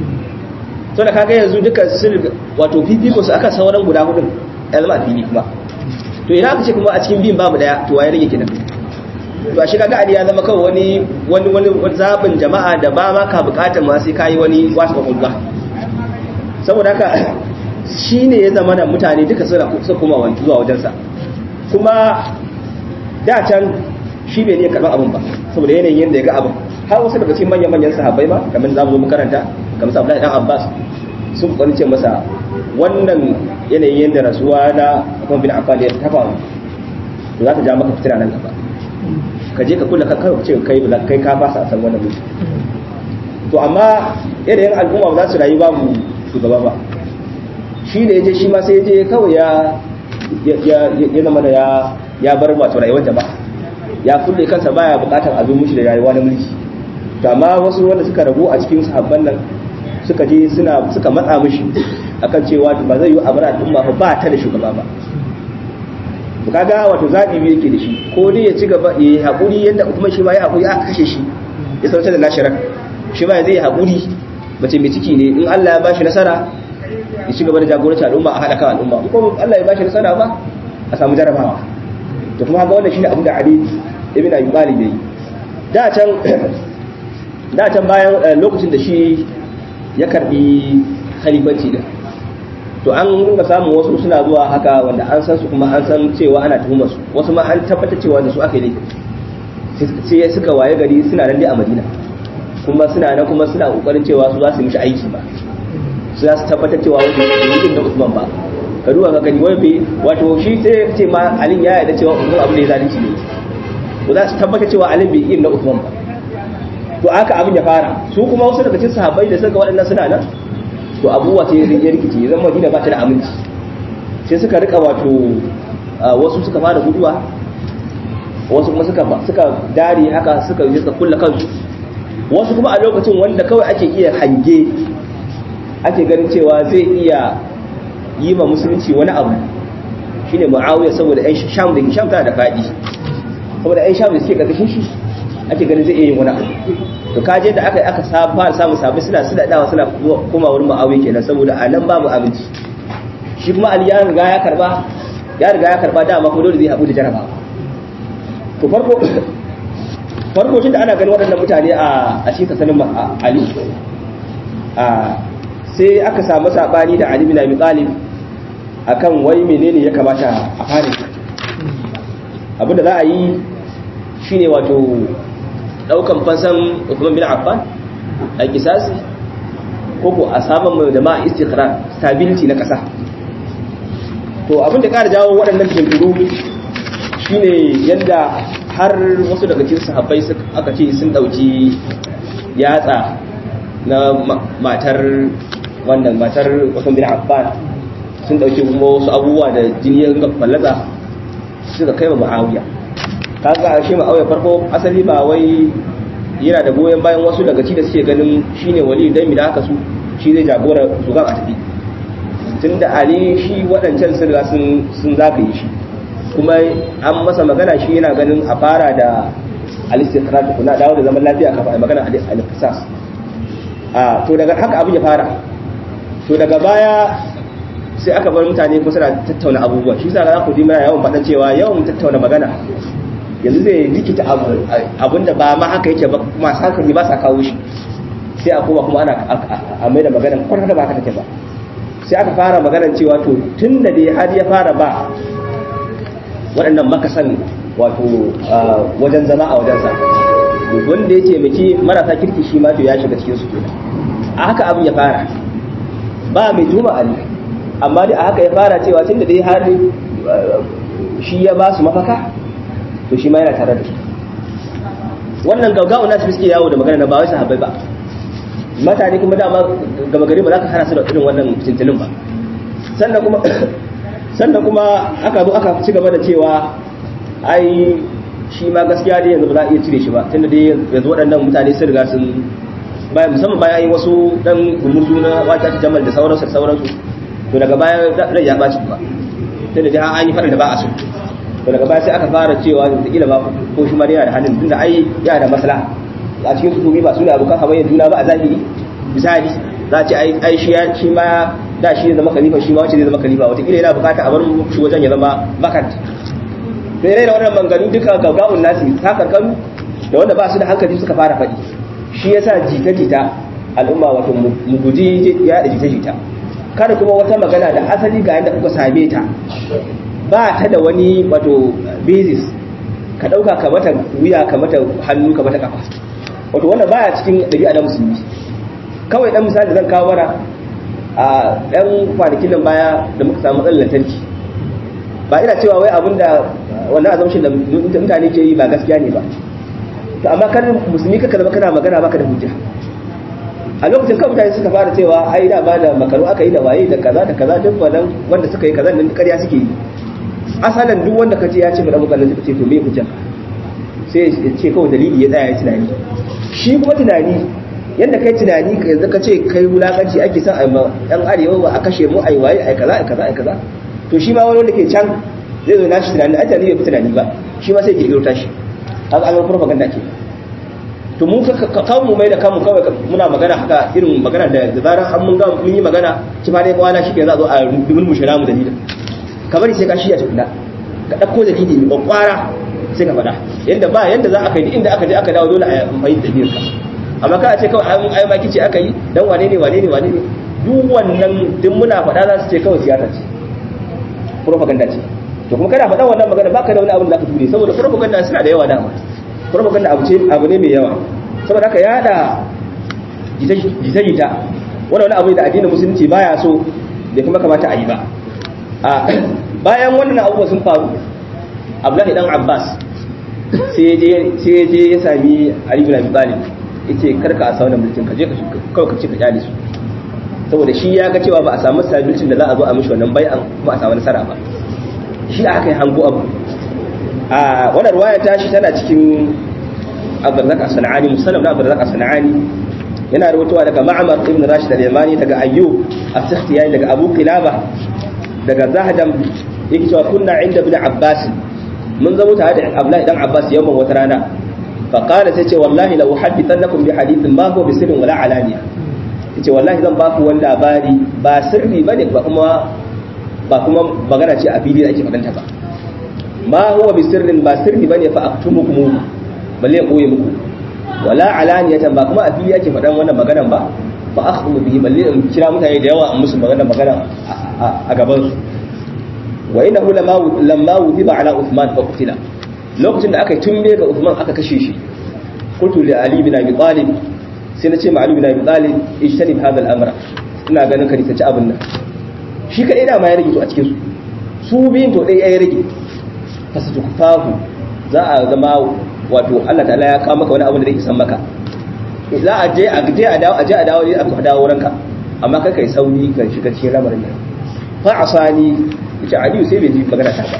to da kaga yanzu duka sun wato fifiko su aka sauran guda hudun ya zama a fili kuma to ina aka ce kuma a cikin biyun babu daya to waye rage kenan to a shi kaga Ali ya zama kawai wani wani wani zabin jama'a da ba ma ka bukatar ma sai kai wani wasu kwakwalwa saboda haka shine ya zama da mutane duka suna suka kuma wani zuwa wajensa kuma da can shi bai ne karɓar abin ba saboda yanayin yadda ya ga abin har wasu daga cikin manyan manyan sahabbai ma kamar za mu zo makaranta kamar sa Abdullahi dan Abbas sun kwani ce masa wannan yanayin yadda rasuwa na Uthman bin Affan ya ta faru za ta ja maka fitina nan gaba ka je ka kula ka kai ce kai ba kai ka fasa san wannan mutum to amma yanayin al'umma ba za su rayu babu shugaba ba shi ne ya je shi ma sai ya je kawai ya ya zama da ya bar wato rayuwar jama'a ya kulle kansa baya bukatar abin mushi da rayuwa na mulki to amma wasu wanda suka ragu a cikin sahabban nan suka je suna suka matsa mishi akan cewa ba zai yi abar al'umma ba ta da shugaba ba to kaga wato zabi biyu yake da shi ko dai ya ci gaba ya hakuri yadda kuma shi ma ya hakuri aka kashe shi ya sauke da nashirar shi ma zai hakuri mace mai ciki ne in Allah ya bashi nasara ya ci gaba da jagoranci al'umma a haɗa kan al'umma in kuma Allah ya bashi nasara ba a samu jarabawa to kuma haka wannan shine abin da Ali ibn Abi Talib yayi da can da can bayan lokacin da shi ya karbi khalifanci din to an ringa samun wasu suna zuwa haka wanda an san su kuma an san cewa ana tuhumar su wasu ma an tabbata cewa da su aka yi laifi sai suka waye gari suna nan dai a Madina kuma suna nan kuma suna kokarin cewa su za su mishi aiki ba su za su tabbatar cewa wani bai da Usman ba ka duba ka gani wai bai wato shi sai ce ma Ali ya yarda cewa Usman abu da ya zalunci ne to za su tabbatar cewa Ali bai irin na Usman ba to aka abin ya fara su kuma wasu daga cikin sahabbai da suka waɗannan suna nan to abubuwa sai ya rikice zan Madina ba ta da aminci sai suka rika wato wasu suka fara guduwa wasu kuma suka suka dare haka suka yi suka kulla kansu wasu kuma a lokacin wanda kawai ake iya hange ake ganin cewa zai iya yi ma musulunci wani abu shine muawiya saboda ɗan sham da sham tana da faɗi saboda ɗan sham da suke ƙarƙashin shi ake ganin zai iya yin wani abu to kaje da aka aka fara samun sabbin suna suna dawa suna koma wurin muawiya kenan saboda a nan babu abinci shi kuma ali ya riga ya karba ya riga ya karba dama ko dole zai haɗu da jarabawa to farko farko tun da ana ganin waɗannan mutane a a cikin sanin ali a sai aka samu sabani da ali bin abi talib akan wai menene ya kamata a fare abinda za a yi shine wato daukan fansan Uthman bin Affan a kisasi ko ko a saman mai da ma istiqrar stability na kasa to abin da ƙara jawo waɗannan jinkiru shine yadda har wasu daga cikin sahabbai aka ce sun dauki yatsa na matar wannan matar Uthman bin Affan sun dauki kuma wasu abubuwa da jini ya fallaza suka kai wa Muawiya kaga ashe Muawiya farko asali ba wai yana da goyon bayan wasu daga ci da suke ganin shine wali dan mi da haka su shi zai jagora su ga a tafi tunda Ali shi waɗancan sun riga sun sun zagaye shi kuma an masa magana shi yana ganin a fara da al-istiqrar kuna dawo da zaman lafiya kafin ai magana al-qisas a to daga haka abin ya fara to daga baya sai aka bar mutane ko suna tattauna abubuwa shi yasa za ku ji mana yawan faɗa cewa yawan tattauna magana yanzu zai likita abin da ba ma haka yake ba masu hankali ba sa kawo shi sai a koma kuma ana a mai da magana kwata ba haka take ba sai aka fara maganar cewa to tun da dai har ya fara ba waɗannan makasan wato wajen zama a wajensa wanda ya taimaki marasa kirki shi ma to ya shiga cikin su kenan a haka abin ya fara ba mai tuma ali amma dai a haka ya fara cewa tun da dai har shi ya ba su mafaka to shi ma yana tare da su wannan gaugawa na su suke yawo da magana na ba wai sahabbai ba mutane kuma dama gaba gari ba za ka hana su da irin wannan tintilin ba sannan kuma sannan kuma aka zo aka ci gaba da cewa ai shi ma gaskiya dai yanzu ba za a iya cire shi ba tunda dai yanzu waɗannan mutane sun riga sun bayan musamman bayan yi wasu dan gumurzu na wata jamal da sauransu da sauransu to daga baya rai ya ɓaci ba tunda dai an yi faɗin da ba a so to daga baya sai aka fara cewa wataƙila ba ko shi ma yana da hannun tunda ai yana da maslaha a cikin su ba su ne abokan hamayyar juna ba a zahiri misali za a ce ai shi ya shi ma da shi zama khalifa shi ma wacce zai zama khalifa wataƙila yana bukata a bar shi wajen ya zama bakant da yana da wannan manganu duka gaugawun nasi ta karkaru da wanda ba su da hankali suka fara faɗi shi yasa jita-jita al'umma wato mu guji ya da jita-jita kada kuma wata magana da asali ga yadda kuka same ta ba ta da wani wato basis ka ɗauka ka mata wuya ka mata hannu ka mata kafa wato wanda baya cikin ɗabi'a na musulmi kawai ɗan misali zan kawo mana a ɗan kwanakin nan baya da muka samu matsalar lantarki ba ina cewa wai abin da wannan azamshin da mutane ke yi ba gaskiya ne ba to amma kar musulmi kaka zama kana magana baka da hujja a lokacin kan mutane suka fara cewa ai da ba da makaru aka yi da waye da kaza da kaza duk wannan wanda suka yi kaza nan ƙarya suke yi asalan duk wanda kace ya ce ga abubuwan suka ce to me hujja sai ya ce kawai dalili ya tsaya ya tunani shi kuma tunani yadda kai tunani ka yanzu ka ce kai wulakanci ake son a yan arewa ba a kashe mu ai waye ai kaza ai kaza ai kaza to shi ma wani wanda ke can zai zo nashi tunani a tunani bai fi tunani ba shi ma sai ke kirkiro tashi haka an propaganda ke to mu ka kawo mu mai da kanmu kawai muna magana haka irin magana da zarar an mun ga mun yi magana ci fa dai kwana shi ke za a zo a rubin mu shira mu dalilin kamar sai ka shi ya tukuna ka dauko dalili mai kwakwara sai ka faɗa yanda ba yanda za a kai inda aka je aka dawo dole a mai dalilin ka amma ka ce kawai an ai maki ce aka yi dan wane ne wane ne wane ne duk wannan duk muna faɗa za su ce kawai siyasa ce propaganda ce to kuma kana faɗa wannan magana baka da wani abin da zaka ture saboda propaganda suna da yawa dama propaganda abu ce abu ne mai yawa saboda haka yada jita jita wannan wani abu da addinin musulunci baya so da kuma kamata a yi ba a bayan wannan abubuwa sun faru Abdullahi dan Abbas sai je sai je ya sami Ali bin Abi Talib yace karka a sauna mulkin ka je ka kawai ka ci ka kyale su saboda shi ya ga cewa ba a samu sabitin da za a zo a mishi wannan bai'an kuma a samu nasara ba shi aka yi hango abu a wannan ruwaya ta shi tana cikin abdullak as-sanani musallam na abdullak as-sanani yana rawaitowa daga ma'amar ibn rashid al-yamani daga ayyub as-sakhtiyani daga abu qilaba daga zahdam yake cewa kunna inda ibn abbas mun zama tare da abdullahi dan abbas yawan wata rana fa qala sai ce wallahi la uhaddithannakum bi hadithin ma huwa bi sirrin wala alaniya yace wallahi zan ba ku wani labari ba sirri bane ba kuma ba kuma magana ce a fili da ake fadanta ba ma huwa bi sirrin ba sirri bane fa aktumukum balle koye muku wala alaniyatan ba kuma a fili ake fadan wannan maganan ba fa akhmu bihi balle in kira mutane da yawa in musu magana magana a gaban su wa innahu lamma lamma wudiba ala uthman fa qutila lokacin da aka tumbe ga uthman aka kashe shi qultu li ali bin abi talib sai na ce ma ali bin abi talib ijtanib hadha al-amra ina ganin ka nisanci abin nan shi kaɗai da ma ya rage to a cikin su su biyun to ɗaya ya rage fasa tukufahu za a zama wato Allah ta'ala ya kawo maka wani abu da zai isan maka za a je a je a dawo a je a dawo a dawo ranka amma kai kai sauri ka shiga cikin lamarin nan fa asani yace Aliyu sai bai ji magana ta ba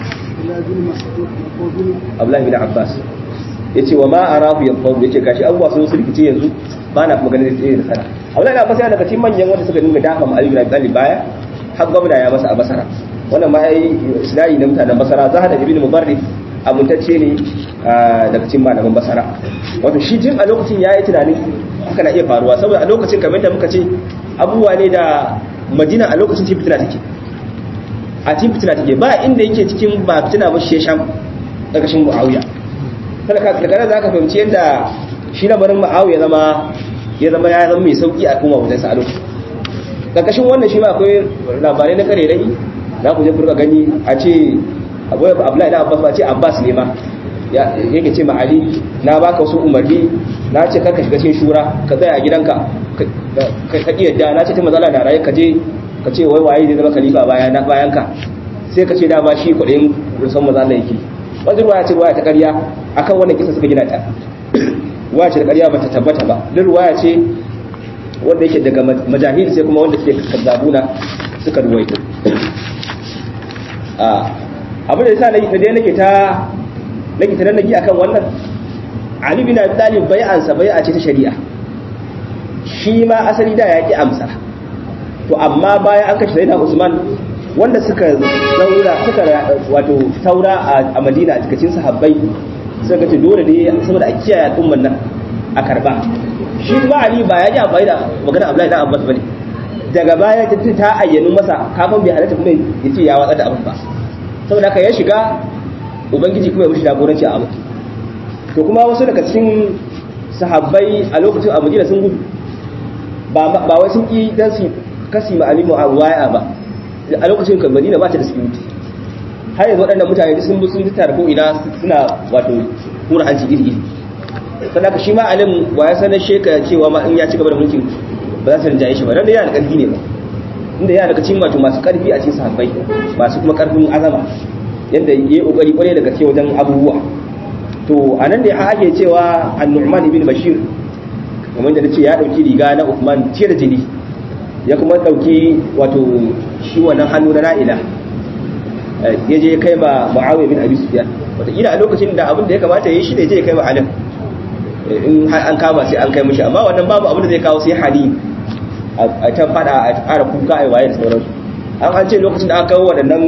Abdullahi bin Abbas yace wa ma arahu yanfadu yace gashi abubuwa sun sulkice yanzu ba na kuma ganin zai da sana Abdullahi bin Abbas yana daga cikin manyan wanda suka dinga dafa ma Ali bin Abi Talib baya har gwamna ya masa a basara wannan ma yayi sinari na mutanen basara za da ibn mubarrid abuntacce ne daga cikin malaman basara wato shi jin a lokacin ya yi tunanin haka na iya faruwa saboda a lokacin kamar da muka ce abubuwa ne da madina a lokacin cikin fitina take a cikin fitina take ba inda yake cikin ba fitina ba shi sham ƙarƙashin mu'awiya daga nan za ka fahimci yadda shi lamarin mu'awiya zama ya zama ya zama mai sauki a kuma wajensa a lokacin ƙarƙashin wannan shi ma akwai labarai na kare rai za ku je ku gani a ce abuwa abdullahi da abbas ba ce abbas ne ma yake ce ma'ali na baka wasu umarni na ce karka shiga cikin shura ka tsaya a gidanka ka iya da na ce ta matsala da rayu ka je ka ce wai waye zai zama khalifa bayan ka sai ka ce dama shi kuɗin rusan matsala yake wanda ruwaya ce ruwaya ta ƙarya akan wannan kisa suka gina ta ruwaya ce da ƙarya ba ta tabbata ba duk ruwaya ce wanda yake daga majahil sai kuma wanda suke kazzabuna suka ruwaito abin da yasa na dai nake ta nake ta nagi akan wannan Ali bin Abi Talib bai'ansa bai'a ce ta shari'a shi ma asali da ya ki amsa to amma bayan an kashe Sayyidina Usman wanda suka zaura suka wato taura a Madina a cikin sahabbai suka ce dole ne saboda a kiyaye al'umman nan a karba shi ma Ali ba ya ji amfani da magana Abdullahi dan Abbas bane daga baya ta ta ayyanu masa kafin bai halatta kuma ya ce ya watsa da abin ba saboda haka ya shiga ubangiji kuma ya mushi jagoranci a abu to kuma wasu daga cikin sahabbai a lokacin a madina sun gudu ba wai sun ƙi dan su kasi ma alimu a waya ba a lokacin kan madina ba ta da security har yanzu waɗannan mutane sun bi sun tattara ko ina suna wato hura hanci iri iri sannan shi ma alim wa ya sanar sheka cewa ma in ya ci gaba da mulkin ba za su rinjaye shi ba dan da yana da ƙarfi ne ba inda yana daga cikin wato masu ƙarfi a cikin sahabbai masu kuma ƙarfin azama yadda ya yi ƙoƙari ƙwarai daga ce wajen abubuwa to a nan da ya ake cewa annu'man ibn bashir kamar da ce ya ɗauki riga na Uthman ce da jini ya kuma ɗauki wato shi wannan hannu na na'ila ya je kai ma mu'awiya bin abi sufyan wataƙila a lokacin da abin da ya kamata ya yi shi ne je kai ma alim in an kama sai an kai mishi amma wannan babu abin da zai kawo sai hali a ta fada a ƙara kuka a waye da sauransu an an ce lokacin da aka kawo waɗannan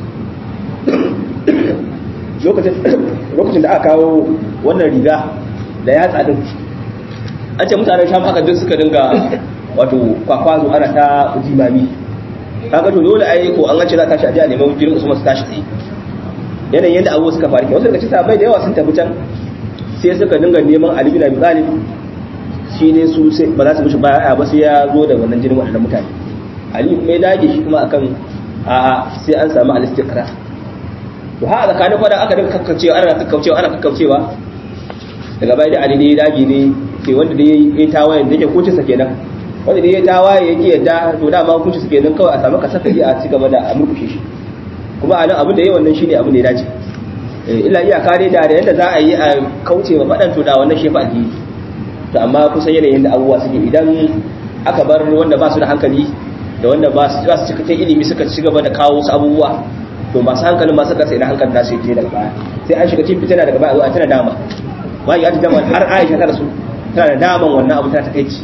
lokacin da aka kawo wannan riga da ya tsadin an ce mutanen sham haka duk suka dinga wato kwakwazo ana ta jimami kaga to dole ai ko an ce za ta tashi a jiya neman jirin usman su tashi tsaye yanayin yadda abubuwa suka faru wasu daga cikin sahabbai da yawa sun tafi can sai suka dinga neman ali bin abi talib shi ne su sai ba za su mishi baya ba sai ya zo da wannan jinin waɗannan mutane ali kuma ya dage shi kuma akan a sai an samu al-istiqrar to ha tsakanin fada aka dinga kakkaucewa ana kakkaucewa ana kakkaucewa daga baya da ali ne ya dage ne sai wanda da yayi tawayen da yake kucin sa kenan wanda da yayi tawaye yake yadda to da ma kucin sa kenan kawai a samu kasafari a ci gaba da a murkushe shi kuma a nan abin da yayi wannan shine abin da ya dace illa iyaka dai da da yadda za a yi a kauce wa fadan to da wannan shefa alheri to amma kusan yanayin da abubuwa suke idan aka bar wanda ba su da hankali da wanda ba su ba su cikakken ilimi suka ci gaba da kawo su abubuwa to masu hankalin masu kasa idan hankalin nasu yake daga baya sai an shiga cikin fitina daga baya zuwa tana dama ba ya ta dama har Aisha ta rasu tana da daman wannan abu ta takeici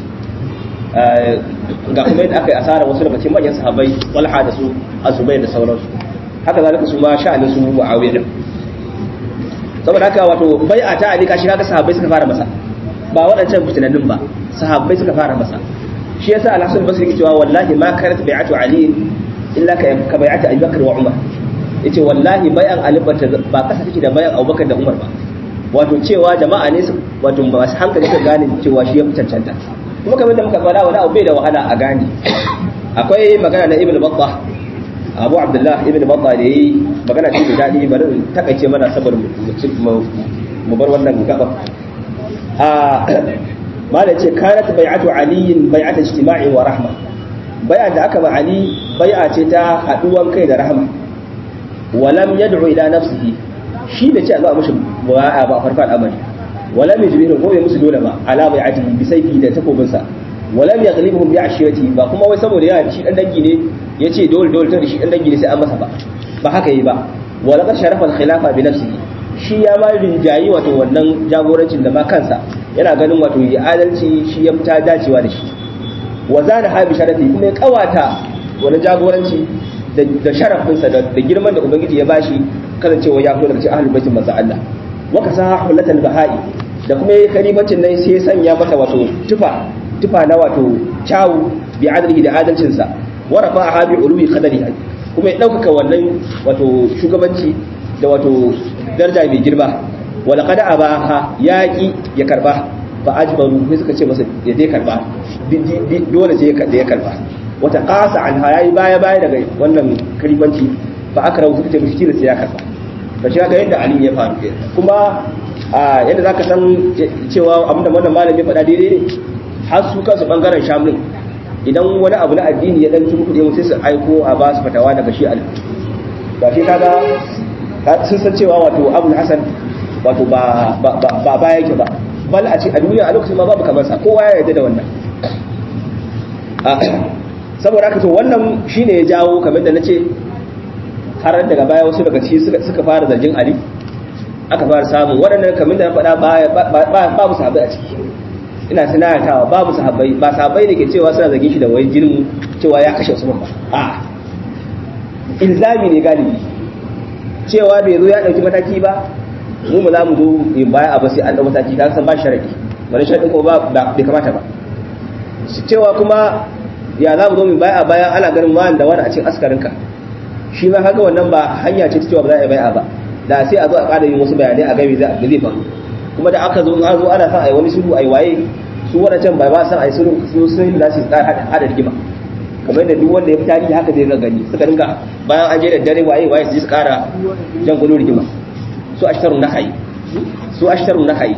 ga kuma yadda aka yi asara wasu daga cikin manyan sahabbai walha da su azubai da sauransu haka zalika su ma sha'anin su muawiya din saboda haka wato bai'a ta ali kashi kaga sahabbai suka fara masa ba waɗancan fitinannin ba sahabbai suka fara masa shi yasa al-hasan basri yake cewa wallahi ma karat bai'atu ali illa ka ka bai'atu abi bakr wa umar yace wallahi bai'an ali ba kasa take da bai'an abubakar da umar ba wato cewa jama'a ne wato masu hankali suka gane cewa shi ya fi cancanta kuma kamar da muka faɗa wani abu bai da wahala a gane akwai magana na ibn battah abu abdullah ibn battah da yi magana ce da daɗi bari in takaice mana saboda mu bar wannan gaba a mala ce kanat bai'atu aliyin bai'atu ijtima'i wa rahma bai'a da aka ba ali bai'a ce ta haduwan kai da rahma wa lam yad'u ila nafsihi shi da ce a zo a mushi bai'a ba farfa al'amari wa lam yajbiru ko bai musu dole ba ala bai'atihi bi sayfi da takobinsa wa lam yaghlibuhum bi ashirati ba kuma wai saboda ya shi dan dangi ne yace dole dole ta shi dan dangi ne sai an masa ba ba haka yi ba wa laqad sharafa al-khilafa bi nafsihi shi ya ma rinjayi wato wannan jagorancin da ma kansa yana ganin wato yi adalci shi ya fita dacewa da shi wa zana ha bi sharafi kuma ya kawata wani jagoranci da sharafinsa da girman da ubangiji ya bashi kasancewa ya fito daga cikin ahlul baitin manzo Allah wa kasaha hullatan bahai da kuma yayi kalimancin nan sai ya sanya mata wato tufa tufa na wato kyawu bi adalihi da adalcin sa wa rafa'aha bi ulumi qadariha kuma ya ɗaukaka wannan wato shugabanci da wato daraja mai girma wala kada a baha ya ƙi ya karba ba ajbaru sai suka ce masa ya dai karba dole sai ya karba wata ƙasa an yayi baya baya daga wannan kalibanci ba aka rawu suka ce mishi sai ya karba ba shi ga yadda ali ya faru kuma yadda zaka san cewa abinda wannan malami faɗa daidai ne har su kansu bangaren shamlin idan wani abu na addini ya dan ci kuɗi sai su aiko a ba su fatawa daga shi al ba shi kaga sun san cewa wato abul hasan wato ba ba ba yake ba bal a ce a duniya a lokacin ma babu kamar sa kowa ya yarda da wannan saboda haka to wannan shine ya jawo kamar da nace har daga baya wasu daga ci suka fara zargin ali aka fara samun waɗannan kamar da na faɗa babu sahabbai a ciki ina tunatawa babu sahabbai ba sahabbai da ke cewa suna zage shi da wai jinin cewa ya kashe Usman ba a ilzami ne galibi cewa bai zo ya dauki mataki ba mu ba za mu zo in baya ba sai an dau mataki kan san ba sharadi wani sharadi ko ba bai kamata ba su cewa kuma ya za mu zo mu baya bayan ana ganin wani da wani a cikin askarinka shi ma haka wannan ba hanya ce ta cewa ba za a yi baya ba da sai a zo a ƙara yin wasu bayanai a game da zai faru kuma da aka zo an zo ana son a yi wani sulhu a yi waye su wadancan bai ba san a yi sulhu su sun da su tsara hada rigima kamar da duk wanda ya fi tarihi haka zai gani suka dinga bayan an je da dare waye waye su ji su kara jan gudu rigima su ashtarun nahayi su ashtarun nahayi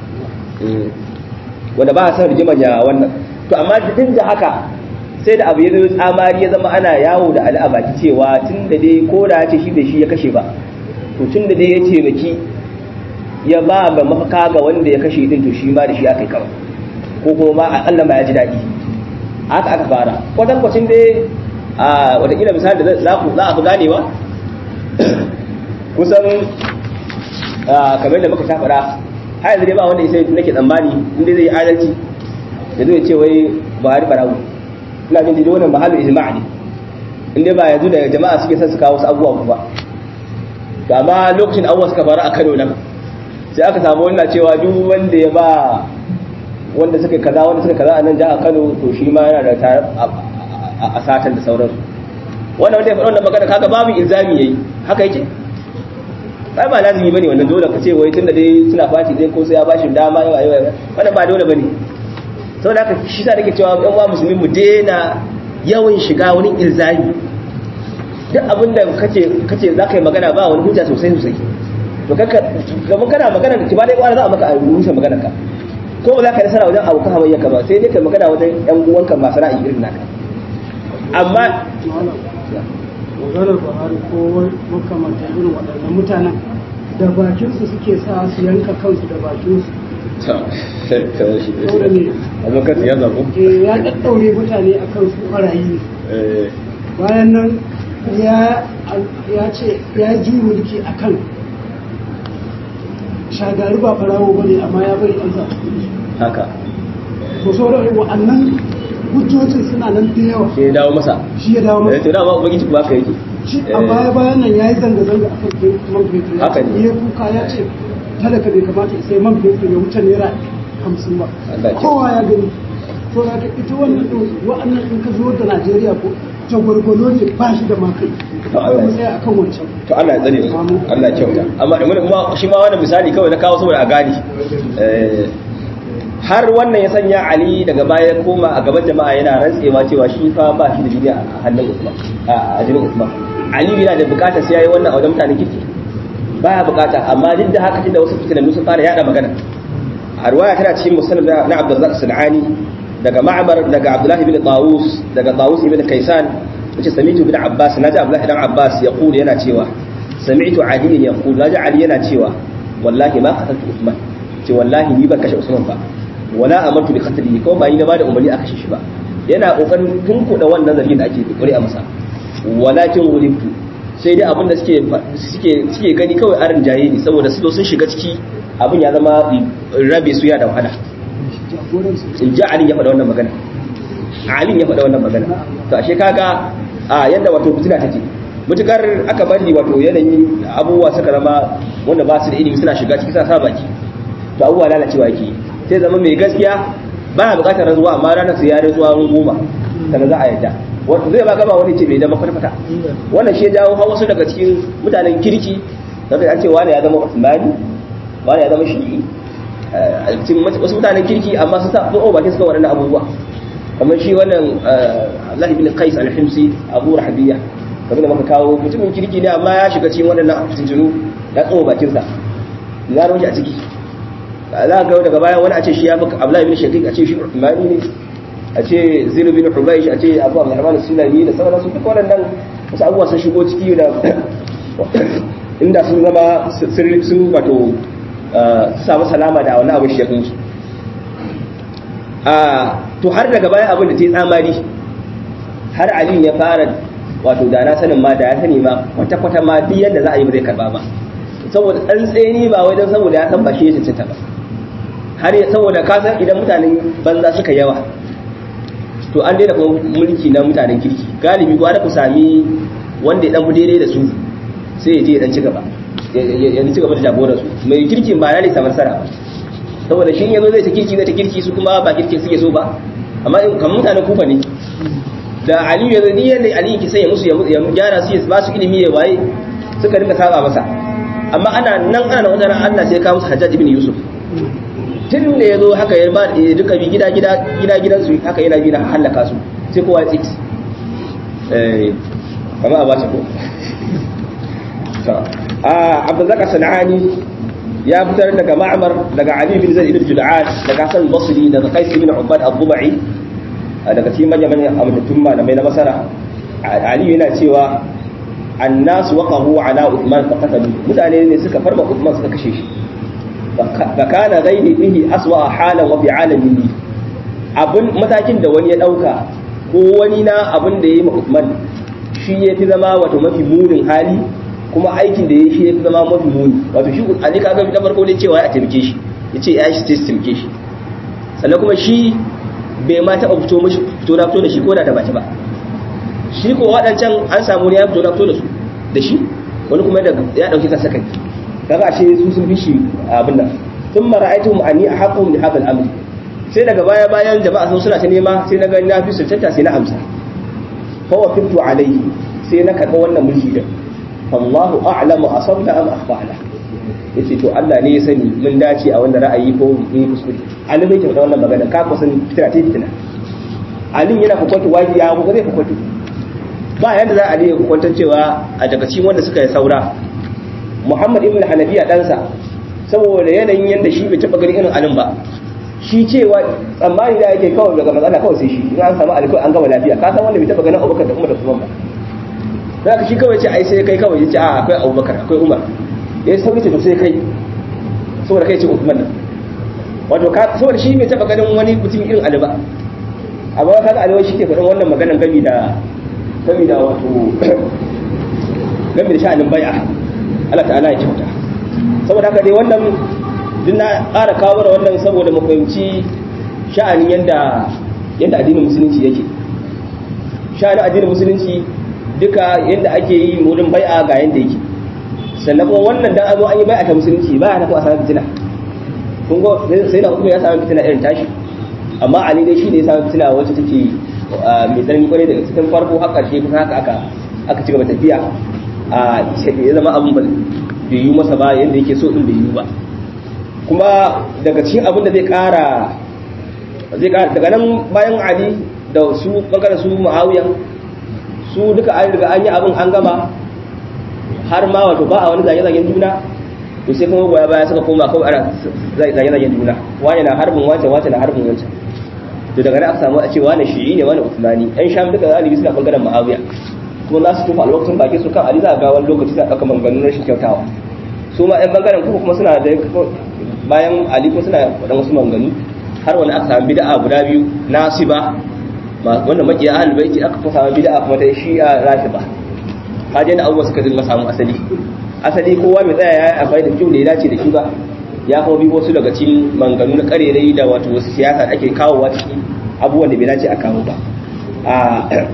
wanda ba a san rigima ya wannan to amma duk da haka sai da abu ya zo tsamari ya zama ana yawo da al'abaki cewa tun da dai ko da ya ce shi da shi ya kashe ba to tun da dai ya taimaki ya ba ga mafaka ga wanda ya kashe din to shi ma da shi aka yi kawai ko kuma ma Allah ma ya ji daɗi haka aka fara kwatan kwacin dai a watakila misali da za a fi ganewa kusan kamar da muka shafara har yanzu dai ba wanda sai nake tsammani inda zai yi adalci da zai ce wai buhari barawu ina jin jini wannan mahallu ijma'a ne inda ba yanzu da jama'a suke son su kawo wasu abubuwa ba to amma lokacin abubuwa suka faru a kano nan sai aka samu wannan cewa duk wanda ya ba wanda suka kaza wanda suka kaza a nan jihar Kano to shi ma yana da tare a satan da sauransu wannan wanda ya faɗa wannan magana kaga babu ilzami yayi haka yake ai ba lazimi bane wannan dole ka ce wai tunda dai suna fati dai ko sai ya bashi dama yawa yawa wannan ba dole bane saboda haka shi sa nake cewa ɗan uwa musulmi mu daina yawan shiga wani ilzami duk abin da kace kace za ka yi magana ba wani hujja sosai sosai to kaka gaban kana magana da kiba dai kwana za a maka a rusa magana ka ko ba za ka yi nasara wajen abokan hamayya ka ba sai dai ka magana wajen yan uwanka masu ra'ayi irin naka amma maganar buhari ko makamantar irin waɗannan mutanen da bakinsu suke sa su yanka kansu da bakinsu saboda ne abokan ya zaɓo eh, ya ɗaɗɗaure mutane a kan su ɓarayi ne bayan nan ya ya ce ya ji mulki a kan shagari ba farawo ba ne amma ya bari an sa haka to sauran wa'annan hujjojin suna nan da yawa sai ya dawo masa shi ya dawo eh masa to dama ubangiji kuma haka yake shi a baya bayan nan ya yi zanga-zanga a kan man fetur ya Haka ce ne. ya kuka ya ce talaka bai kamata sai man fetur ya wuce naira hamsin ba Allah ya kowa ya gani to da ka ita wannan ɗin wa'annan in ka zo da najeriya ko jagwargwalo ne ba shi da makai To Allah ya- mu tsaya akan wancan to Allah ya tsare mu Allah ya kyauta amma in kuma shi ma wannan misali kawai na kawo saboda a gani Eh, har wannan ya sanya Ali daga baya ya koma a gaban jama'a yana rantsewa cewa shi fa ba shi da jini a hannun Usman a jinin Usman Ali yana da bukata sai yayi wannan a wajen mutanen kirki baya bukata amma duk da haka tunda wasu fitinannu sun fara yada magana a ruwaya tana cikin musnad na Abdurrazzaq Sunani daga Ma'mar daga Abdullah ibn Tawus daga Tawus ibn Kaysan yace sami'tu ibn Abbas naji Abdullah ibn Abbas yaqulu yana cewa sami'tu Ali yaqulu naji Ali yana cewa wallahi ma qataltu Usman ce wallahi ni ban kashe Usman ba wala amartu bi qatlihi ko ba ni na bada umarni a kashe shi ba yana kokarin tunkuda wannan zargin da ake kokari a masa walakin wulibtu sai dai abin da suke suke suke gani kawai arin jaye ne saboda su sun shiga ciki abin ya zama rabe su ya da wahala jagoransu in ji Ali ya faɗa wannan magana Ali ya faɗa wannan magana to ashe kaga a yanda wato fitina take mutukar aka bari wato yanayin abubuwa suka zama wanda ba su da ilimi suna shiga ciki suna sa baki to abubuwa lalacewa yake sai zama mai gaskiya ba ya bukatar rantsuwa amma ranar su ya rantsuwa ran goma sannan za a yadda wanda zai ba gaba wani ce bai zama kwata wannan shi ya jawo har wasu daga cikin mutanen kirki daga an ce wani ya zama usmani wani ya zama shi'i cikin wasu mutanen kirki amma su sa ko bakin suka waɗannan abubuwa kamar shi wannan Allah ibn Qais al-Himsi Abu Rahabiya kamar da muka kawo mutumin kirki ne amma ya shiga cikin waɗannan fitintunu ya tsoba bakin sa ya roki a ciki za ga daga baya wani a ce shi ya fi Abdullah ibn Shaqiq a ce shi Uthmani ne a ce Zaid ibn Hubaysh a ce Abu Abdurrahman as-Sulami da sauransu duk waɗannan wasu abubuwa sun shigo ciki da inda sun zama sun wato samu salama da wani abu shekunsu to har daga bayan abin da ta yi tsamari har aliyu ya fara wato da na sanin ma da ya sani ma kwata-kwata ma duk yadda za a yi ba zai karba ba saboda tsantseni ba wai don saboda ya san ba shi ya cancanta ba har saboda ka san idan mutanen banza suka yawa to an daina kuma mulki na mutanen kirki galibi gwada ku sami wanda ya dan fi daidai da su sai ya je ya dan ci gaba ya ci gaba da jagorar su mai kirkin ba ya ne samar sara ba saboda shi yazo zai ta kirki zai ta kirki su kuma ba kirkin suke so ba amma in kan mutanen kufa ne da aliyu ya zai yadda aliyu ki sanya musu ya gyara su ya ba su ilimi ya waye suka rinka saba masa amma ana nan ana wata ran Allah sai ya kawo musu Hajjaj ibn Yusuf tun da ya zo haka ya ba duka bi gida gida gida gidansu haka yana bi na halaka su sai kowa ya tsit eh kama a ba ko abdulzaka sana'ani ya fitar daga ma'amar daga ali bin zaid ibn jud'an daga hasan basri daga qais ibn ubad ad-dubai daga cikin manyan manyan amintattun malamai na masara ali yana cewa annas waqahu ala uthman faqatalu mutane ne suka farma uthman suka kashe shi fa kana ghairi bihi aswa halan wa bi'alamihi abun matakin da wani ya dauka ko wani na abun da yayi ma uthman shi ya fi zama wato mafi munin hali kuma aikin da ya shi ya fi zama mafi muni wato shi ali ka ga na farko ne cewa ya taimake shi ya ce ya shi ta taimake shi sannan kuma shi bai ma taɓa fito mashi fito na fito da shi ko da da baki ba shi ko waɗancan an samu ne ya fito na fito da su da shi wani kuma ya ɗauki kansa kai kaga ashe su sun fi shi abin nan sun mara aitu ma'ani a haƙƙun da haɗin amri sai daga baya bayan jama'a sun suna ta nema sai na gani na fi sultanta sai na amsa fa wa fitu alaihi sai na karɓa wannan mulki din fallahu a'lamu asabna am akhfa'na yace to Allah ne ya sani mun dace a wannan ra'ayi ko mun yi kuskure Ali bai kyauta wannan magana ka kusan fitina ta fitina Ali yana kwakwato wani ya ko zai kwakwato ba yanda za a yi kwakwaton cewa a daga cikin wanda suka yi saura Muhammad ibn Hanafiya ɗansa saboda yanayin yanda shi bai taɓa ganin irin alin ba shi cewa tsammani da yake kawai daga matsala kawai sai shi in an samu alkawai an gama lafiya ka san wanda bai taɓa ganin Abubakar da Umar da Usman ba za ka shi kawai ce ai sai kai kawai ya ce a akwai abubakar akwai umar ya sauki ce to sai kai saboda kai ce usman nan wato ka saboda shi bai taba ganin wani mutum irin ali ba amma ka ga ali shi ke faɗin wannan maganan gami da gami da wato gami da sha'anin bai'a Allah ta'ala ya kyauta saboda haka dai wannan din na ƙara kawo wannan saboda mu fahimci sha'anin yanda yanda addinin musulunci yake sha'anin addinin musulunci duka yadda ake yi wurin bai'a ga yadda yake sannan kuma wannan dan azo an yi bai'a ta musulunci ba ta kuma a samu fitina kun ga sai na kuma ya samu fitina irin tashi amma ali dai shi ne ya samu fitina wacce take mai tsanani kwarai daga cikin farko har karshe kuma haka aka aka ci gaba tafiya a ya zama abin bai yi masa ba yadda yake so din bai yi ba kuma daga cikin abin da zai kara zai kara daga nan bayan ali da su bangaren su muawiya su duka an riga an yi abin an gama har ma wato ba a wani zage-zagen juna to sai kuma goya baya suka koma kawai ana zage-zagen juna wani na harbin wancan wancan na harbin wancan to daga nan aka samu a ce wani shi'i ne wani usmani yan sham duka zalibi suna bangaren ma'awiya kuma za su tufa alwaktin baki su kan ali za a ga wani lokaci za a ɗauka maganganun rashin kyautawa su ma yan bangaren kuma kuma suna da bayan ali kuma suna faɗan wasu maganganu har wani aka samu bid'a guda biyu nasiba wanda makiya ahlul baiti aka kuma samu bid'a kuma ta shi'a rafida kaje da abubuwa suka dinga samu asali asali kowa mai tsaya ya amfani da kyau da ya dace da shi ba ya kuma bi wasu daga cikin manganu na karerai da wato wasu siyasa ake kawowa ciki abubuwan da bai dace a kawo ba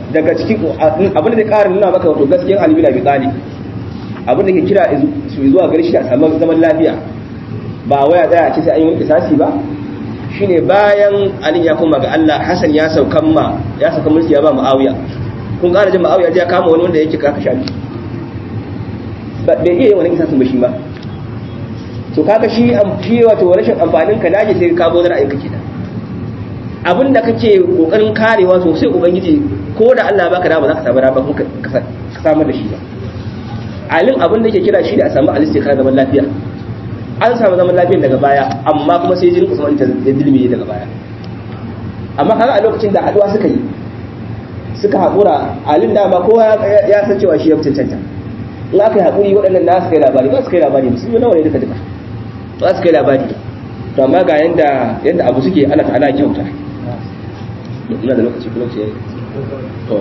daga cikin abin da zai ƙara nuna maka wato gaskiyar Ali bin Abi Talib abin da ke kira su zuwa gare shi a samu zaman lafiya ba waya tsaya a ce sai an yi wani kisasi ba shine bayan Ali ya koma ga Allah Hassan ya saukan ma ya saukan mulki ya ba Muawiya kun ƙara jin Muawiya ya kama wani wanda yake kaka shafi bai iya wani kisasin ba shi ba to kaga shi shi wato rashin amfanin ka dace sai ka bo da ra'ayinka kenan abin da kake kokarin karewa sosai ubangiji ko da Allah baka da ba za ka samu raba ka samar da shi ba alin abin da ke kira shi da a samu alistikar zaman lafiya an samu zaman lafiya daga baya amma kuma sai jin usman ta dilmi daga baya amma kaga a lokacin da haduwa suka yi suka haƙura alin dama kowa ya san cewa shi ya fi cancanta in aka yi haƙuri waɗannan na su kai labari ba su kai labari musulmi nawa ne duka duka ba su kai labari to amma ga yanda yanda abu suke Allah ta'ala ya kyauta ina da lokaci kuma ce to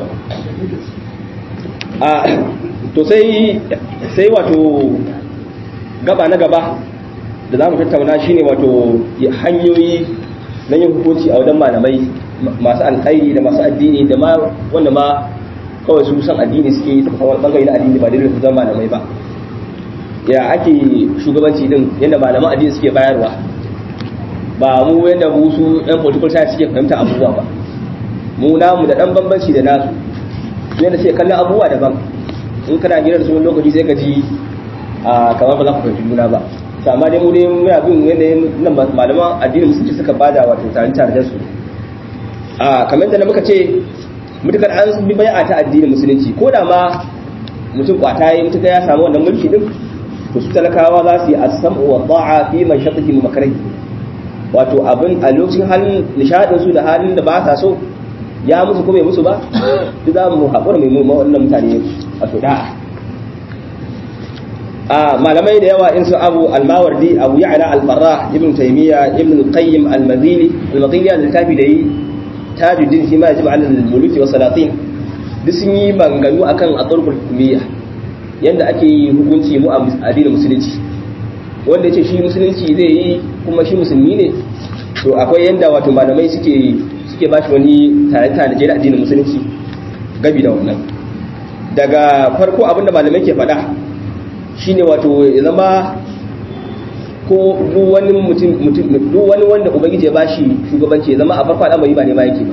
a to sai sai wato gaba na gaba da za mu tattauna shine wato hanyoyi na yin hukunci a wajen malamai masu alkhairi da masu addini da ma wanda ma kawai su san addini suke yi ta wani bangare na addini ba daidai su zama malamai ba ya ake shugabanci din yadda malaman addini suke bayarwa ba mu yadda mu su yan political science suke fahimta abubuwa ba mu namu da dan bambanci da nasu yadda suke kallon abubuwa daban in kana gidan su wani lokaci sai ka ji a kamar ba za ku fahimci juna ba amma dai mu dai muna bin yanayin nan malaman addinin musulunci suka bada wato tare tare da su a kamar da muka ce mutukar an bi bai'a ta addinin musulunci ko da ma mutum kwata yi mutuka ya samu wannan mulki din to su talakawa za su yi as-sam'u wa ta'a fi man shaqati mu makarai wato abin a lokacin halin nishadin su da halin da ba sa so ya musu ko bai musu ba duk za mu haƙura mai mu wannan mutane wato da'a a malamai da yawa in su abu al-mawardi abu ya'la al-farrah ibn taymiya ibn al-qayyim al-mazili al-mazili al-littafi da yi tajuddin shi ma yajibu ala al-muluki wa salatin duk sun yi manganu akan aturkul hukumiyya yanda ake yi hukunci mu a addinin musulunci wanda yace shi musulunci zai yi kuma shi musulmi ne to akwai yanda wato malamai suke suke ba shi wani tare tare da addinin musulunci gabi da wannan daga farko abinda malamai ke faɗa shine wato ya zama ko duk wani mutum duk wani wanda ubangiji ya bashi shugabanci ya zama a farko al'amari ba ne ma yake ba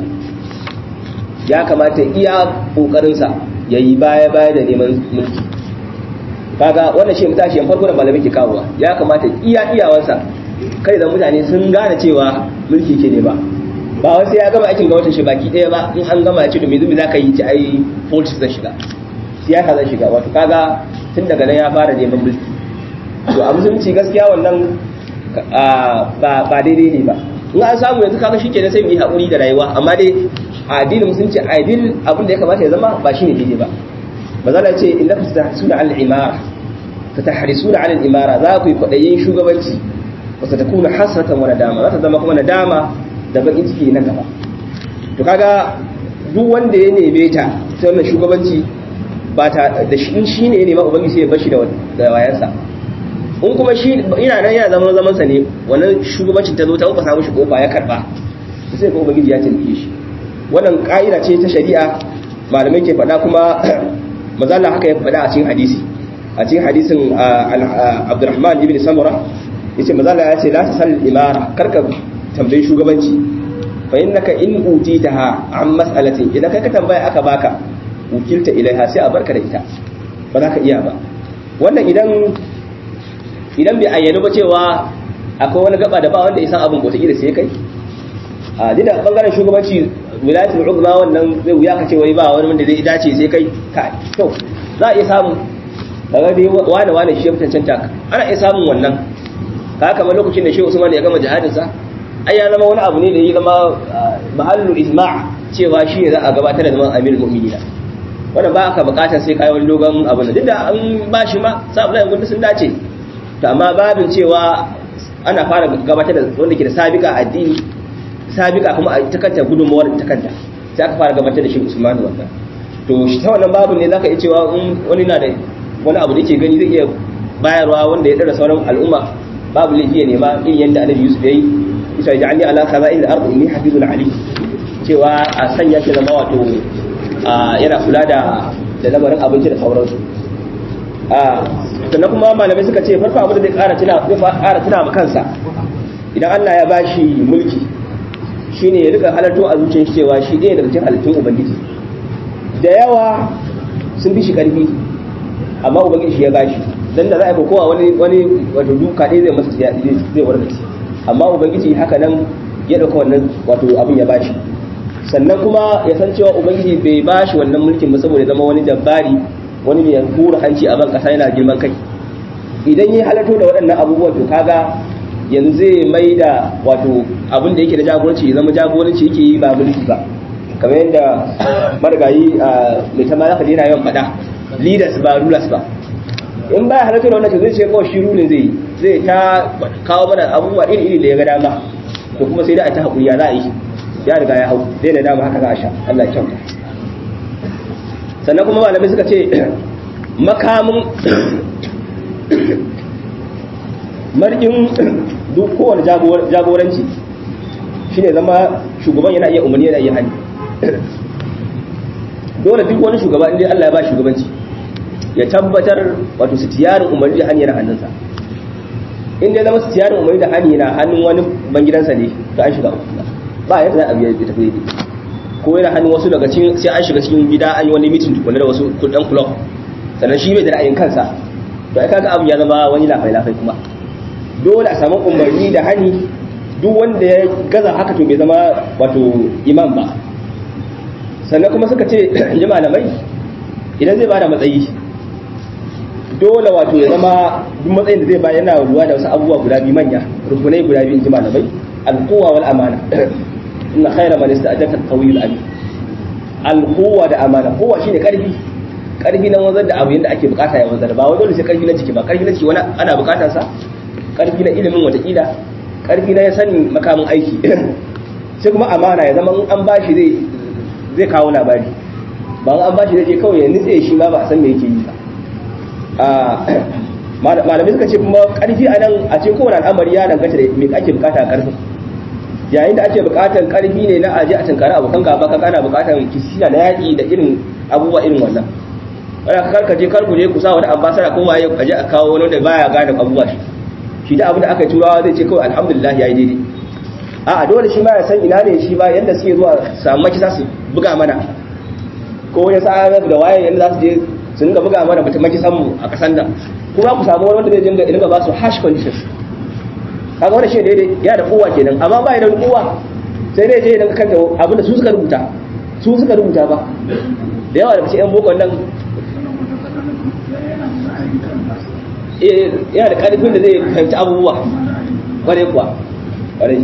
ya kamata iya kokarin sa yayi baya baya da neman mulki kaga wannan shi mutashi yan farko da malamai ke kawowa ya kamata iya iyawansa kai da mutane sun gane cewa mulki ke ne ba ba wai sai ya gama aikin gwamnatin shi baki ɗaya ba in an gama ya ce to me zumi zaka yi ci ai politics zan shiga siyasa zan shiga wato kaga tun daga nan ya fara neman mulki to a musulunci gaskiya wannan ba daidai ne ba in an samu yanzu kaga shi kenan sai mu yi haƙuri da rayuwa amma dai a addinin musulunci a addinin abin da ya kamata ya zama ba shine daidai ba mazala ce inda ku tahrisuna al imara ta tahrisuna al imara za ku yi kwaɗayin shugabanci wa ta takuna hasratan wa nadama za ta zama kuma nadama da bakin ciki na gaba to kaga duk wanda ya neme ta ta wannan shugabanci ba ta da shi ne ya nema ubangiji sai ya bashi da wayansa in kuma shi ina nan yana zaman zamansa ne wannan shugabancin ta zo ta samu shi kofa ya karba sai ko ubangiji ya taimake shi wannan ka'ida ce ta shari'a malamai ke faɗa kuma mazalla haka ya faɗa a cikin hadisi a cikin hadisin Abdurrahman ibn Samura yace mazalla ya ce la tasal imara karka tambayi shugabanci fa innaka in utitaha an mas'alatin idan kai ka tambaya aka baka wukilta ilaiha sai a barka da ita ba za ka iya ba wannan idan idan bai ayyana ba cewa akwai wani gaba da ba wanda ya san abin bota da sai kai a dina bangaren shugabanci wilayatul uzma wannan zai wuya ka ce wai ba wani wanda zai dace sai kai ka to za a iya samu daga dai wani wani shi ya cancanta ana iya samun wannan ka kamar lokacin da shehu usman ya gama jihadinsa ai ya zama wani abu ne da ya zama mahallu ijma' cewa shi ne za a gabatar da zaman amirul mu'minina wannan ba aka bukatar sai kai wani dogon abu ne duk da an ba shi ma sa Abdullahi gudu sun dace to amma babin cewa ana fara gabatar da wanda ke da sabika addini sabika kuma a ta kanta gudunmawar ta kanta sai aka fara gabatar da shi Usman wannan to shi ta wannan babin ne zaka iya cewa in wani na da wani abu da yake gani zai iya bayarwa wanda ya dara sauran al'umma babu laifi ya nema irin yadda Annabi Yusuf yayi isa ja'alni ala khaza'il al-ard inni hafizun alim cewa a sanya shi zama wato yana kula da da lamarin abinci da sauransu sannan kuma malamai suka ce farko abin da zai ƙara tuna zai ƙara tuna ma kansa idan Allah ya bashi mulki shine ya rika halarto a zuciyar cewa shi ɗaya daga cikin halittun ubangiji da yawa sun bi shi ƙarfi amma ubangiji shi ya gashi dan da za a yi kowa wani wani wato duka ɗaya zai masa zai warkace amma ubangiji haka nan ya ɗauka wannan wato abin ya bashi sannan kuma ya san cewa ubangiji bai bashi wannan mulkin ba saboda zama wani jabbari wani mai hura hanci a ban kasa yana girman kai idan ya halarto da waɗannan abubuwan to kaga yanzu zai mai da wato abin da yake da jagoranci zama jagoranci yake yi ba mulki ba kamar yadda marigayi mai ta malaka yana yawan faɗa leaders ba rulers ba in ba halarta da wannan to zai ce kawai shi rulin zai zai ta kawo mana abubuwa iri iri da ya ga dama to kuma sai da a ta haƙuri ya za a yi ya riga ya hau zai da dama haka za a sha Allah ya kyauta sannan kuma malamai suka ce makamin markin duk kowane jagoranci shine zama shugaban yana iya umarni yana iya hani dole duk wani shugaba inda Allah ya ba shugabanci ya tabbatar wato sitiyarin umarni da hani yana hannunsa inda ya zama sitiyarin umarni da hani yana hannun wani bangidansa ne to an shiga uku ba yadda za a biya ya tafi daidai ko yana hannun wasu daga cikin sai an shiga cikin gida an yi wani mitin tukunna da wasu kudan club sannan shi bai da ra'ayin kansa to ai kaga abu ya zama wani lafai lafai kuma dole a samu umarni da hani duk wanda ya gaza haka to bai zama wato imam ba sannan kuma suka ce ji malamai idan zai bada matsayi dole wato ya zama duk matsayin da zai ba yana ruwa da wasu abubuwa guda biyu manya rukunai guda biyu ji malamai alquwa wal amana inna khayra man ista'jaka al-qawiyyu al-amin alquwa da amana kowa shine karfi karfi na wanzar da abu yadda ake bukata ya wanzar ba wai dole sai karfi na jiki ba karfi na jiki wani ana bukatar sa karfi na ilimin watakila karfi na ya sani makamin aiki sai kuma amana ya zama an bashi zai zai kawo labari ba an bashi zai je kawai ya nitse shi ma ba a san me yake yi ba malamai suka ce kuma karfi a nan a ce kowane al'amari ya danganta da me ake bukata a karfin yayin da ake bukatar karfi ne na aje a tunkari abokan gaba ka kana bukatar kisina na yaƙi da irin abubuwa irin wannan wani ka karkaje karku je ku sa wani ambasada ko waye aje a kawo wani da baya gane abubuwa shi shi da abin da aka yi turawa zai ce kawai alhamdulillah yayi daidai a dole shi ma ya san ina ne shi ba yanda suke zuwa samu makisa su buga mana ko ya sa da waye yanda za su je su dinga buga mana mutum makisan mu a kasan nan kuma ku samu wani wanda zai dinga dinga ba su hash conditions kaga wannan shi daidai ya da kowa kenan amma ba ya da kowa sai dai je ya dinga kanta abin da su suka rubuta su suka rubuta ba da yawa da cikin yan boko nan yana da ƙarfin da zai fahimci abubuwa ƙware kuwa ƙware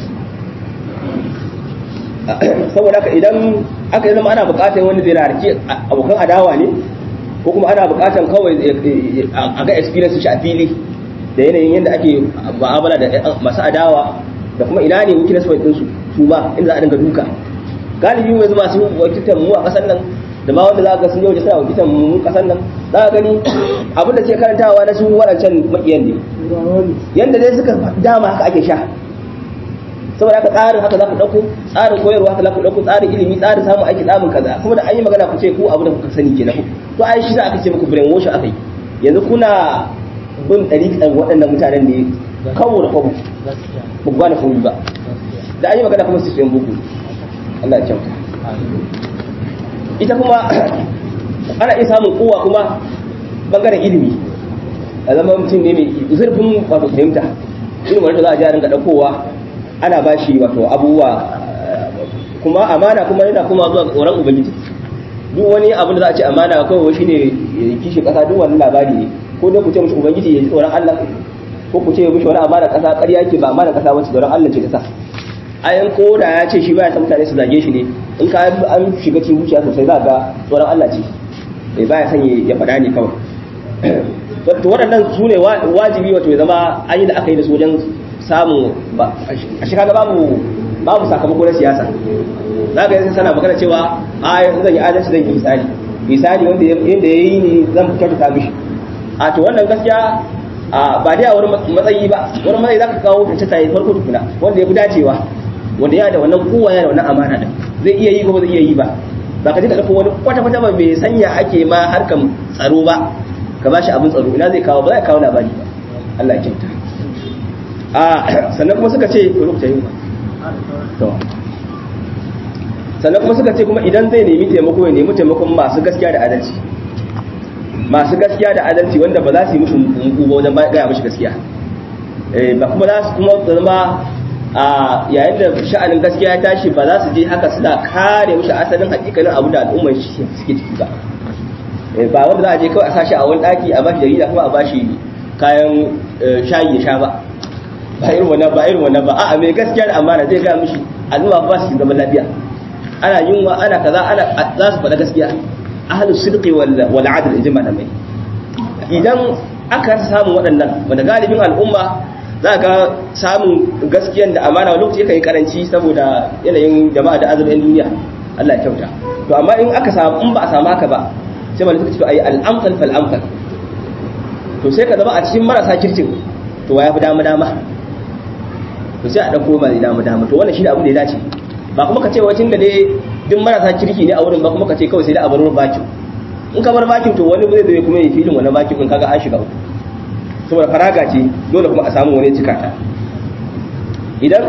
saboda haka idan aka yi zama ana buƙatar wani zai rarki abokan adawa ne ko kuma ana buƙatar kawai a ga experience shi a fili da yanayin yadda ake ba'amala da masu adawa da kuma ina ne wikinas point ɗinsu su ma inda za a dinga duka galibi mai zama su wakiltar mu a ƙasar nan da ma wanda za ka sun yau da suna wakiltar mu ƙasar nan za ka gani abin da ke karantawa na su waɗancan maƙiyan ne yadda dai suka dama haka ake sha saboda haka tsarin haka za ku ɗauko tsarin koyarwa haka za ku ɗauko tsarin ilimi tsarin samun aiki tsarin kaza kuma da an yi magana ku ce ku abu da kuka sani kenan to ai shi za aka ce muku brain wash aka yi yanzu kuna bin ɗariƙan waɗannan mutanen ne kawo da kwabo ba ku gane komai ba da an yi magana kuma su sayan buku Allah ya kyauta ita kuma ana iya samun kowa kuma bangaren ilimi a zama mutum ne mai zurfin wato fahimta irin wanda za a ji a ringa ɗaukowa ana ba shi wato abubuwa kuma amana kuma yana kuma zuwa ga tsoron ubangiji duk wani abin da za a ce amana kawai shi ne kishi ƙasa duk wani labari ne ko dai ku ce mishi ubangiji ya ji tsoron Allah ko ku ce mishi wani amana ƙasa ƙarya ke ba amana ƙasa wacce tsoron Allah ce ta sa ayan ko da ya ce shi baya san mutane su zage shi ne in ka an shiga cikin zuciya sosai za ga tsoron Allah ce bai baya son ya faɗa ne kawai to waɗannan su ne wajibi wato ya zama an yi da aka yi da su wajen samu a shi kaga babu babu sakamako na siyasa za ka yi sana magana cewa a yanzu zan yi adalci zan yi misali misali wanda yadda ya yi ne zan kyautata mishi a to wannan gaskiya ba dai a wani matsayi ba wani matsayi za ka kawo ta ta yi farko tukuna wanda ya fi dacewa wanda ya da wannan kowa ya da wannan amana din zai iya yi ko ba zai iya yi ba ba ka je ka ɗauko wani kwata-kwata ba bai sanya ake ma harkan tsaro ba ka ba shi abin tsaro ina zai kawo ba zai kawo labari ba Allah ya kyauta a sannan kuma suka ce ko lokuta yin to sannan kuma suka ce kuma idan zai nemi taimako ya nemi taimakon masu gaskiya da adalci masu gaskiya da adalci wanda ba za su yi mishi mugu ba wajen gaya mishi gaskiya ba kuma za su kuma zama a yayin da sha'anin gaskiya ya tashi ba za su je haka suna kare mishi asalin hakikalin abu da al'ummar shi suke ciki ba ba wanda za a je kawai a sashi a wani daki a bashi jarida kuma a bashi kayan shayi ya sha ba ba irin wannan ba irin wannan ba a'a mai gaskiya da amana zai ga mishi al'umma ba su zaman lafiya ana yunwa ana kaza ana za su faɗa gaskiya ahlus sidqi wal wal adl ijma da mai idan aka samu waɗannan wanda galibin al'umma za ga samun gaskiyan da amana wani lokaci yakan yi karanci saboda yanayin jama'a da azumin duniya Allah ya kyauta to amma in aka samu in ba a samu haka ba sai malaka ce to ayi al-amsal fal amsal to sai ka zama a cikin marasa kirkin to ya fi dama dama to sai a dauko mai dama dama to wannan shi da abu da ya dace ba kuma ka ce wacin da dai duk marasa kirki ne a wurin ba kuma ka ce kawai sai da a bar bakin in ka bar bakin to wani zai zai kuma yi filin wani bakin kun kaga an shiga uku saboda faraga ce dole kuma a samu wani cika ta idan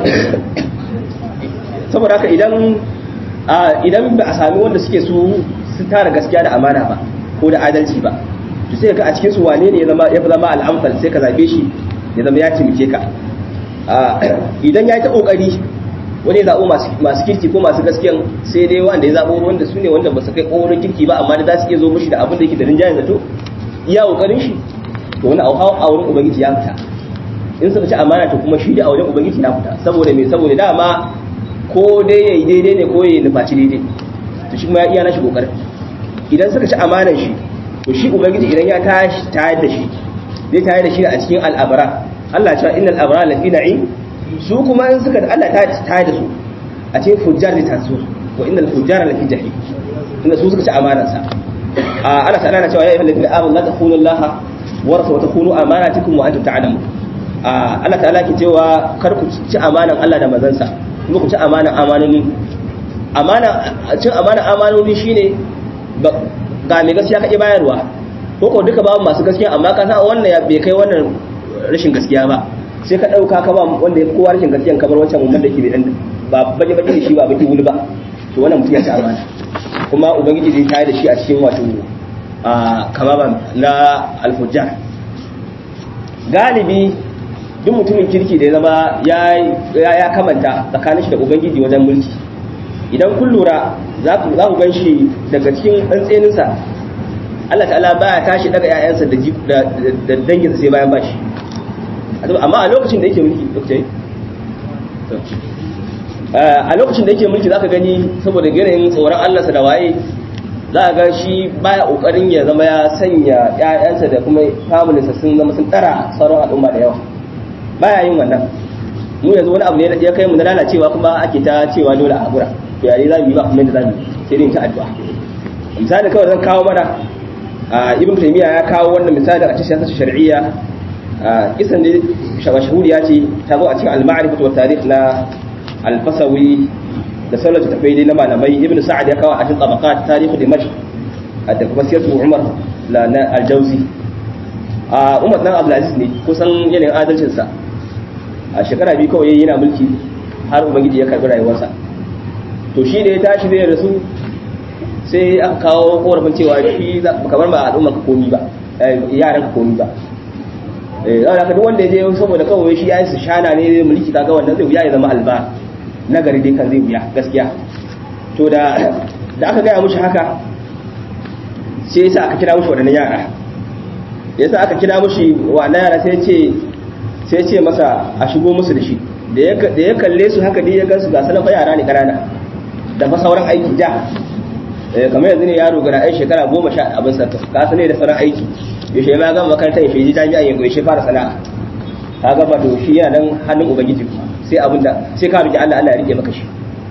saboda haka idan idan ba a sami wanda suke su su tara gaskiya da amana ba ko da adalci ba to sai ka a cikin su wane ne ya zama ya zama al'amfal sai ka zabe shi ya zama ya cimike ka idan ya yi ta kokari wani ya zaɓo masu kirki ko masu gaskiyan sai dai wanda ya zaɓo wanda su ne wanda ba su kai ƙorin kirki ba amma da za su iya zo mishi da abin da yake da rinjayen zato iya ƙoƙarin shi to wani a wurin ubangiji ya fita in suka ci amana to kuma shi da a wajen ubangiji ya fita saboda me saboda dama ko dai yayi daidai ne ko yayi nufaci daidai to shi kuma ya iya nashi ƙoƙarin idan suka ci amanan shi to shi ubangiji idan ya tashi tayar da shi zai tayar da shi a cikin al'abara Allah ya ce innal abara lafi na'im su kuma in suka da Allah ta ta da su a ce fujjar da tasu wa innal fujjara lafi jahim inda su suka ci amanar sa a Allah ta'ala na cewa ya ayyuhal ladina amanu la takhunu Allah wa rasul wa takhunu amanatikum wa antum ta'lamun a Allah ta'ala ke cewa kar ku ci amanan Allah da manzon sa kuma ku ci amanan amanoni amana cin amanan amanoni shine ga mai gaskiya kake bayarwa ko ko duka babu masu gaskiya amma ka san wannan ya bai kai wannan rashin gaskiya ba sai ka ɗauka ka ba wanda ya fi kowa rashin gaskiyan kamar wancan wanda yake dan ba baje baje shi ba baki wuli ba to wannan mutum ya ci amana kuma ubangiji zai tayar da shi a cikin wato a kamama na alfujjar galibi duk mutumin kirki da ya zama ya kamanta tsakanin shi da ubangiji wajen mulki idan kun lura za ku gan shi daga cikin tsantseninsa Allah ta'ala baya tashi daga 'ya'yansa da danginsa sai bayan bashi amma a lokacin da yake mulki lokacin a lokacin da yake mulki zaka gani saboda yanayin tsoron Allah sa da waye za ga shi baya kokarin ya zama ya sanya ƴaƴansa da kuma family sa sun zama sun tsara sauran al'umma da yawa baya yin wannan mu yanzu wani abu ne ya kai mu na lalacewa kuma ake ta cewa dole a hakura to yare za mu yi ba kuma yadda za mu sai dai ta addu'a misali kawai zan kawo mana ibn taymiya ya kawo wannan misali a cikin siyasar shar'iyya kisan da mashahuriya ce ta zo a cikin al-ma'rifatu wa tarikh na al-fasawi da sauran tafai dai na malamai ibn sa'ad ya kawo a cikin tabaqat tarikh dimashq da kuma siyatu umar la na al-jawzi a umar dan abdul aziz ne kusan yanayin adalcin sa a shekara biyu kawai yana mulki har ubangiji ya karbi rayuwarsa to shi da ya tashi zai rasu sai aka kawo korafin cewa shi kamar ba al'umma ka komi ba yaran ka komi ba za ka duk wanda ya je saboda kawai shi yayin su shana ne mulki kaga wannan zai wuya ya zama alba nagari dai kan zai wuya gaskiya to da da aka gaya mushi haka sai yasa aka kira mushi wadannan yara yasa aka kira mushi wannan yara sai ce sai ce masa a shigo musu da shi da ya kalle su haka dai ya gansu ga sanan fa yara ne kanana da fa sauran aiki da kamar yanzu ne yaro ga ɗan shekara goma sha abin sa ka sane da sauran aiki yaushe ma gama makarantar yaushe ji jami'a ya yaushe fara sana'a ka gaba to shi yana nan hannun ubangiji sai abin da sai ka rike Allah Allah ya rike maka shi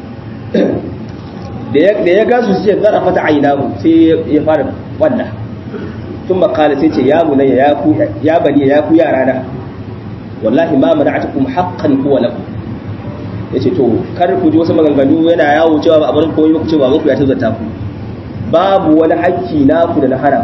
da ya da ya gasu sai zara fata ainahu sai ya fara wanda tun makala sai ce ya bunayya ya ku ya bani ya ku yara na wallahi ma mana'atukum haqqan huwa lakum yace to kar ku ji wasu maganganu yana yawo cewa ba abin koyi ba ku ce ba muku ya tazata ku babu wani hakki naku da na haram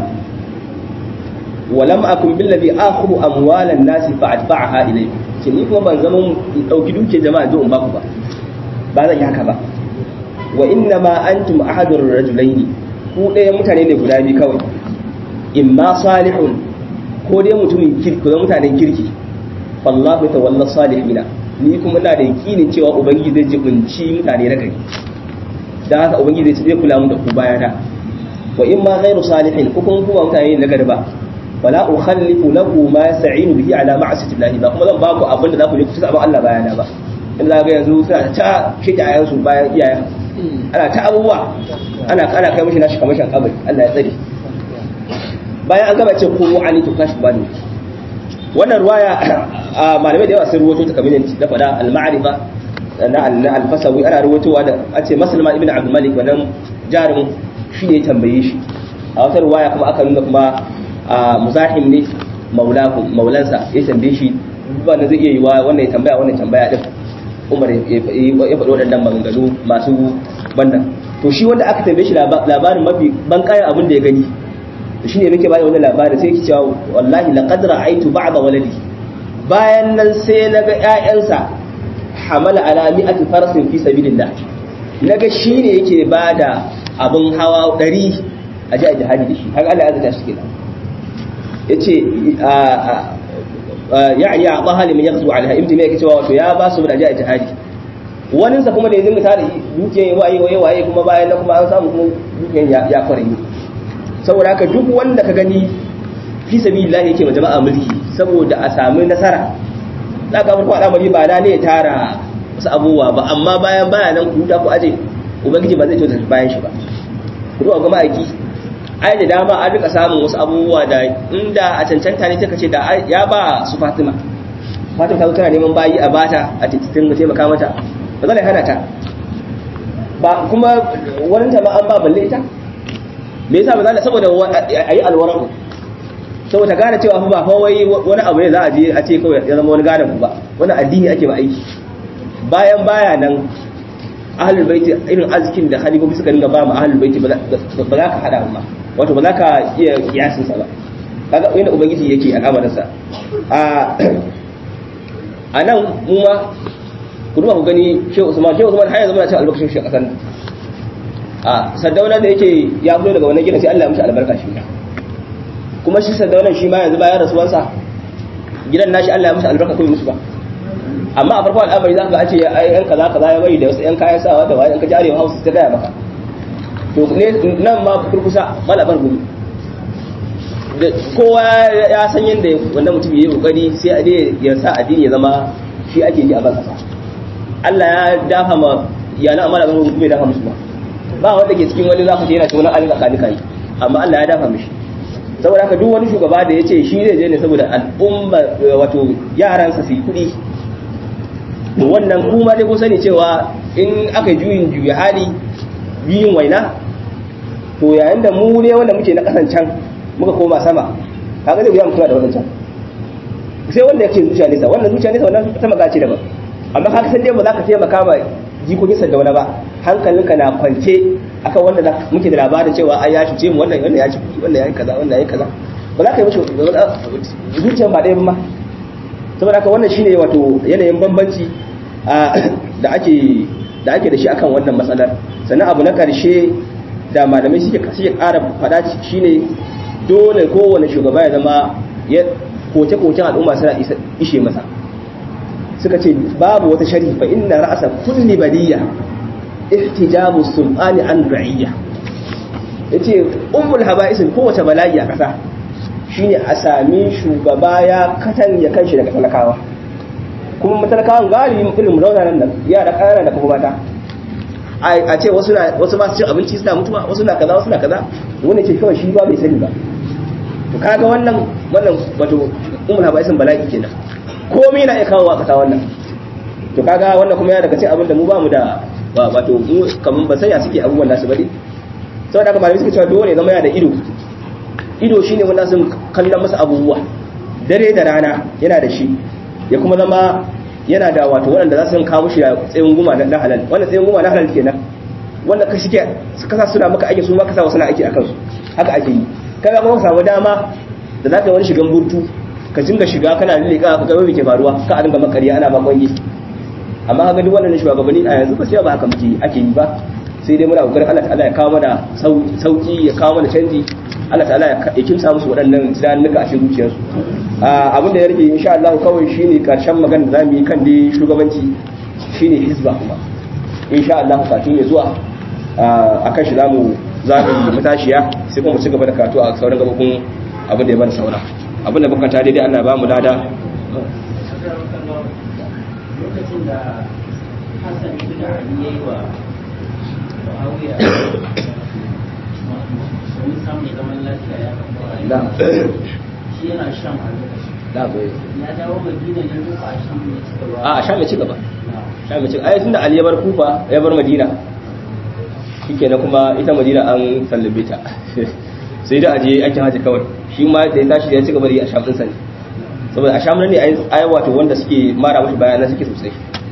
walam akun billazi akhudhu amwalan nasi fa adfa'aha ilaykum ce ni kuma ban zama dauki duke jama'a zo in baku ba ba zan yi haka ba wa inna ma antum ahadur rajulaini ku ɗaya mutane ne guda biyu kawai imma salihun ko dai mutumin kirki ko mutanen kirki fallahu tawalla salihina ni kuma ina da yakinin cewa ubangiji zai jibinci mutane na gari dan haka ubangiji zai kula mu da ku bayana wa imma ghairu salihin ko kuma kuma mutane na gari ba wala ukhallifu lahu ma yasta'inu bihi ala ma'siyati llahi ba kuma zan ba ku abin da za ku yi ku saba Allah bayana ba in za ga yanzu suna ta shige ayan su bayan iyayen ana ta abubuwa ana kana kai mishi nashi kamar shan kabari Allah ya tsare bayan an gaba ce ko ani to kashi bani wannan ruwaya malamai da yawa sun ruwato ta kamar da fada al-ma'rifa na al-fasawi ana ruwatowa da a ce maslama ibn abdul malik wannan jarumin shi ne tambaye shi a wata ruwaya kuma aka nuna kuma muzahim ne maulansa ya tambaye shi ba na zai iya yi wa wannan ya tambaya wannan tambaya din umar ya faɗi waɗannan maganganu masu bannan to shi wanda aka tambaye shi labarin mafi ban kayan abin da ya gani to shine nake bada wannan labarin sai yake cewa wallahi laqad ra'aytu ba'da waladi bayan nan sai naga ƴaƴansa hamala ala mi'ati farasin fi sabilillah naga shine yake bada abin hawa 100 a ji a jihadi da shi haka Allah ya zata shi kenan yace yani a ɓaha limin yakzu alha ibn mai cewa wato ya ba su da ji a jihadi wani sa kuma da yanzu ta da dukiyan waye waye waye kuma bayan na kuma an samu kuma dukiyan ya kware ni saboda haka duk wanda ka gani fi sabilillah yake ma jama'a mulki saboda a samu nasara za ka farko al'amari ba da ne ya tara wasu abubuwa ba amma bayan bayan nan ku huta ku aje ubangiji ba zai tota bayan shi ba ku zuwa ga ma'aiki ai da dama an rika samun wasu abubuwa da inda a cancanta ne take ce da ya ba su Fatima Fatima ta zo tana neman bayi a bata a titin ga taimaka mata ba zai hana ta ba kuma wani ta ma an ba balle ita me yasa ba za saboda ayi alwaran saboda gane cewa fa ba fa wai wani abu ne za a je a ce kawai ya zama wani gadon ku ba wani addini ake ba aiki bayan baya nan ahlul baiti irin arzikin da halibobi suka dinga ba mu ahlul baiti ba za ka hada ba wato ba za ka iya kiyasin sa ba kaga inda ubangiji yake al'amarin sa a a nan mu ma ku duba ku gani Shehu Usman Shehu Usman har yanzu muna cin albarkacin shi a kasan a Saddauna da yake ya fito daga wannan gidan sai Allah ya mishi albarka shi kuma shi Saddauna shi ma yanzu bayan rasuwansa gidan nashi Allah ya mishi albarka ko musu ba amma a farko al'amari za ka ce ai yan kaza kaza ya bari da wasu yan kayan sawa da wani ka jare hausa ta gaya maka to ne nan ma kurkusa malabar gumi da kowa ya san yadda wannan mutum yayi kokari sai a dai ya sa addini ya zama shi ake yi a ban kasa Allah ya dafa ma yana amma da gumi bai dafa musu ba ba wanda ke cikin wani zaka ce yana cikin wani alin tsakani kai amma Allah ya dafa mishi saboda haka duk wani shugaba da ya ce shi zai je ne saboda al'umma wato yaransa su yi kuɗi to wannan kuma dai kun sani cewa in aka juyin juya hali juyin waina to yayin da mu ne wanda muke na kasan can muka koma sama kaga zai biya mutuwa da wannan can sai wanda yake zuciya nesa wannan zuciya nesa wannan ta maga ce daban amma kaga san dai ba za ka taimaka ma jikokin sa da wani ba hankalinka na kwance akan wanda muke da labarin cewa ai ya cuce mu wannan wannan ya ci wannan ya yi kaza wannan ya yi kaza ba za ka yi mishi zuciyan ba ɗaya ba ma saboda haka wannan shine wato yanayin bambanci da ake da ake da shi akan wannan matsalar sannan abu na karshe da malamai suke suke ƙara faɗa shine dole kowane shugaba ya zama ya koce kocen al'umma suna ishe masa suka ce babu wata sharhi fa inna ra'asa kulli baliya ihtijabu sultani an ra'iyya yace ummul haba'isin kowace bala'i a kasa shine a sami shugaba ya katan ya kanshi daga talakawa kuma matalakawan galibi irin raunanan nan yara ƙanana da kuma mata a ce wasu wasu ba su cin abinci suna mutuwa wasu na kaza wasu na kaza wanda ke kawai shi ba bai sani ba to kaga wannan wannan wato umul habaisin bala'i kenan komai na iya kawo a kasa wannan to kaga wannan kuma ya daga cikin abin da mu ba mu da wato mu kaman ba sanya suke abubuwan nasu bane saboda haka malamai suke cewa dole zama yana da ido ido shine wanda sun kallon masa abubuwa dare da rana yana da shi ya kuma zama yana da wato waɗanda za su kawo shi tsayin guma na halal wannan tsayin guma na halal kenan wanda ka shike suka sa suna maka aiki su ma ka sa wasu na aiki a kansu haka ake yi kaga kuma samu dama da za ka yi wani shigan burtu ka dinga shiga kana lillika ka ga me ke faruwa ka a dinga makariya ana makon amma ga duk wannan shugabanni a yanzu ba sai ba haka muke ake yi ba sai dai muna kokarin Allah ta'ala ya kawo mana sauki ya kawo mana canji Allah ta'ala ya kimsa musu waɗannan tunanuka a cikin zuciyarsu abin da ya rage insha Allah kawai shine karshen magana da zamu yi kan dai shugabanci shine hizba kuma insha Allah kafin ya zuwa akan shi zamu zamu matashiya sai kuma mu ci gaba da karatu a sauran gabobin abin da ya bani saura abin da bukata daidai Allah ba mu lada lokacin da Hassan ibn Ali yayi wa Muawiya sun samu zaman lafiya ya na shi yana shan a lokacin na bai ya dawo Madina ne ko a shan ne suka ba a sha mai ci gaba sha mai ci ai tunda Ali ya bar Kufa ya bar Madina shikenan kuma ita Madina an sallabe ta sai da aje ake haji kawai shi ma da ya tashi ya ci gaba da yi a shafin sa ne saboda a sham ne ai wato wanda suke mara mashi bayanan suke sosai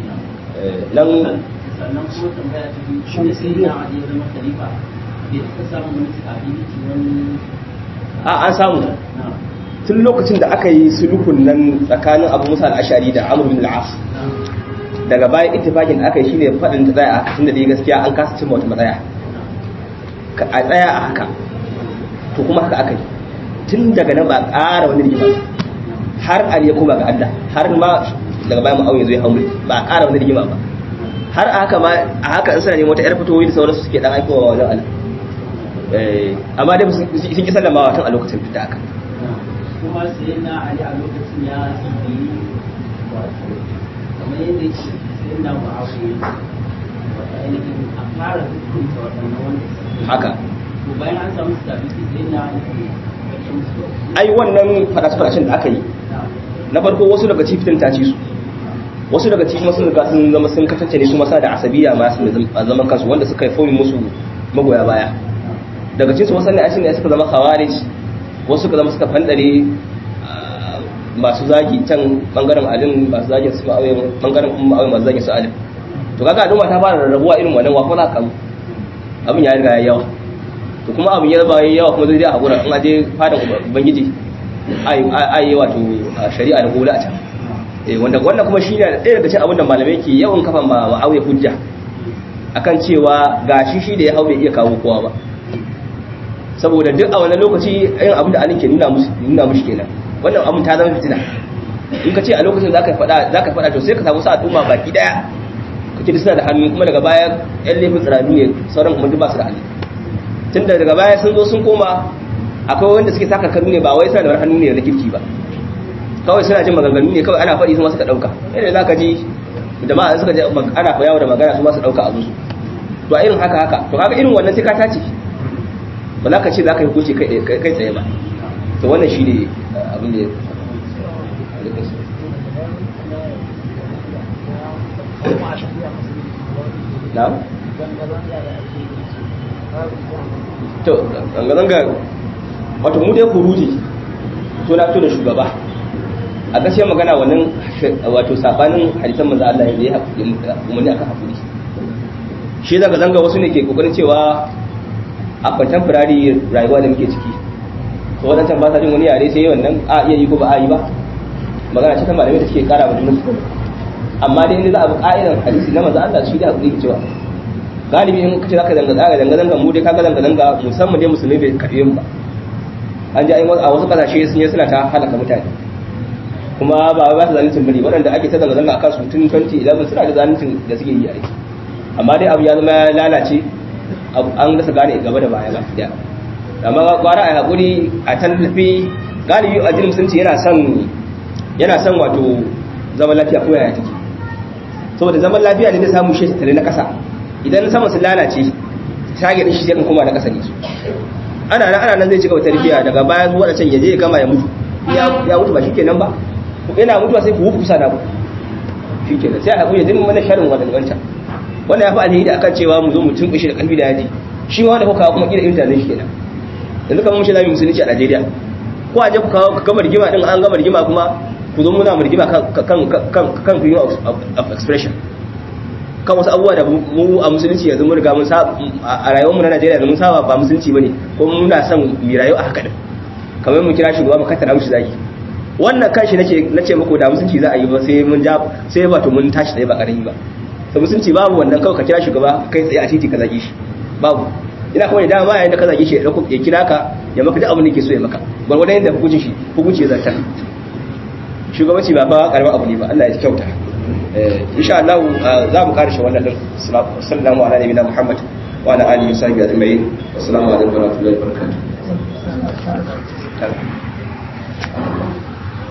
nan sannan kuma tambaya ta biyu shi da sai na Ali ya zama khalifa bai taɓa samun wani ability wani a an samu na tun lokacin da aka yi sulhun nan tsakanin Abu Musa al-Ashari da Amr bin al-As daga bayan ittifaqin da aka yi shine fadin da tsaya tunda dai gaskiya an kasa cimma wata matsaya Ka- a tsaya a haka to kuma haka aka yi tun daga nan ba a ƙara wani rigima ba. har Ali ya koma ga Allah har ma daga bayan Muawiya zai haure ba a ƙara wani rigima ba har a haka ma a haka in suna neman wata yar fitowi da sauransu suke dan aikowa wajen Allah eh amma dai sun sun ki sallamawa tun a lokacin da aka kuma sai na Ali a lokacin ya tsibi wato kamar yadda yake sai na Muawiya wata ainihin a fara hukunta waɗannan wanda suke haka to bayan an samu stability sai na Ali ya musu ai wannan fadace-fadacen da aka yi na farko wasu daga cikin ta ci su wasu daga cikin sun riga sun zama sun kasance ne su masa da asabiya ma su a zaman kansu wanda suka yi fomin musu magoya baya daga cikin su wasu ne a ne suka zama khawarij wasu suka zama suka fandare ah, masu zagi can bangaren alin masu zagi su ma'awai bangaren kuma ma'awai masu zagi su alin to kaga al'umma ta fara rarrabuwa irin wannan wa ko za ka kamu abin ya riga ya yawa to kuma abin ya zaba yawa kuma zai je a hakura in aje fadan ubangiji ai yi wato shari'a da gola a can eh wanda wannan kuma shine ɗaya daga cikin abin da malamai ke yawan kafa ma ma'awiya hujja akan cewa gashi shi da ya haure iya kawo kowa ba saboda duk a wannan lokaci irin abin da alin ke nuna musu nuna mushi kenan wannan abin ta zama fitina in ka ce a lokacin zaka faɗa zaka faɗa to sai ka samu sa al'umma baki daya kake da suna da hannu kuma daga baya yan laifin tsirani ne sauran kuma duk ba su da hannu tun da daga baya sun zo sun koma akwai wanda suke saka kanu ne ba wai suna da wani hannu ne da kirki ba kawai suna jin maganganu ne kawai ana faɗi su ma suka ɗauka yadda za ka ji jama'a suka ji ana fa yawo da magana su ma su ɗauka a musu to a irin haka haka to kaga irin wannan sai ka tace ba za ka ce za ka yi hukunci kai kai tsaye ba to wannan shi ne abin da ya na? to zanga-zanga wato mu dai kuruji to na to da shugaba a gaskiyar magana wannan wato sabanin hadisan manzo Allah ya yi umarni akan hakuri shi zanga zanga wasu ne ke kokarin cewa a contemporary rayuwa da muke ciki to wadancan ba sa jin wani yare sai wannan a iya yi ko ba a yi ba magana ce ta malamai da suke kara wa junan su amma dai inda za a bi ka'idan hadisi na manzo Allah shi da hakuri ke cewa galibi in kace zaka zanga zanga zanga zanga mu dai kaga zanga zanga musamman dai musulmi bai karbe mu ba an ji a wasu kasashe sun yi suna ta halaka mutane kuma ba ba su zaluncin bane waɗanda ake ta zanga zanga akan su tun 2011 suna da zaluncin da suke yi a aiki amma dai abu ya zama ya lalace an rasa gane gaba da baya ba da amma gwara a hakuri a tallafi galibi a jinin musulunci yana son yana son wato zaman lafiya ko yaya take saboda zaman lafiya ne da samu shi tattare na ƙasa idan sama su lalace tage shi sai kan koma na ƙasa ne su ana nan ana nan zai cika tarbiya daga baya zuwa da can ya je ya gama ya mutu ya mutu ba shikenan ba yana mutuwa sai ku kusa da ku shikenan sai a kuya zimin mana sharin wannan wancan wannan ya fi alheri akan cewa mu zo mu tunkushe da kalbi da yaji shi ma wanda kuka kuma kila irin tare shi kenan yanzu kamar mun shi zamu musulunci a Najeriya ko a je ku kawo gama rigima din an gama rigima kuma ku zo muna mu rigima kan kan kan kan freedom of expression kan wasu abubuwa da mu a musulunci yanzu mun riga mun saba a rayuwar mu na Najeriya yanzu mun saba ba musulunci bane ko muna son mu rayu a haka din kamar mun kira shugaba mu kattara mushi zaki wannan kanshi nace nace muku da musulunci za a yi ba sai mun ja sai wato mun tashi dai ba karami ba to musulunci babu wannan kawai ka kira shugaba kai tsaye a titi ka zage shi babu ina kawai da ma yayin da ka zage shi ya kira ka ya maka duk abin da yake so ya maka gwargwadon yadda hukuncin shi hukunci ya zartar shugabanci ba ba karamin abu ne ba Allah ya kyauta insha Allah za mu karshe wannan din sallallahu ala nabiyina Muhammad wa ala alihi wa sahbihi ajma'in assalamu alaikum wa rahmatullahi wa barakatuh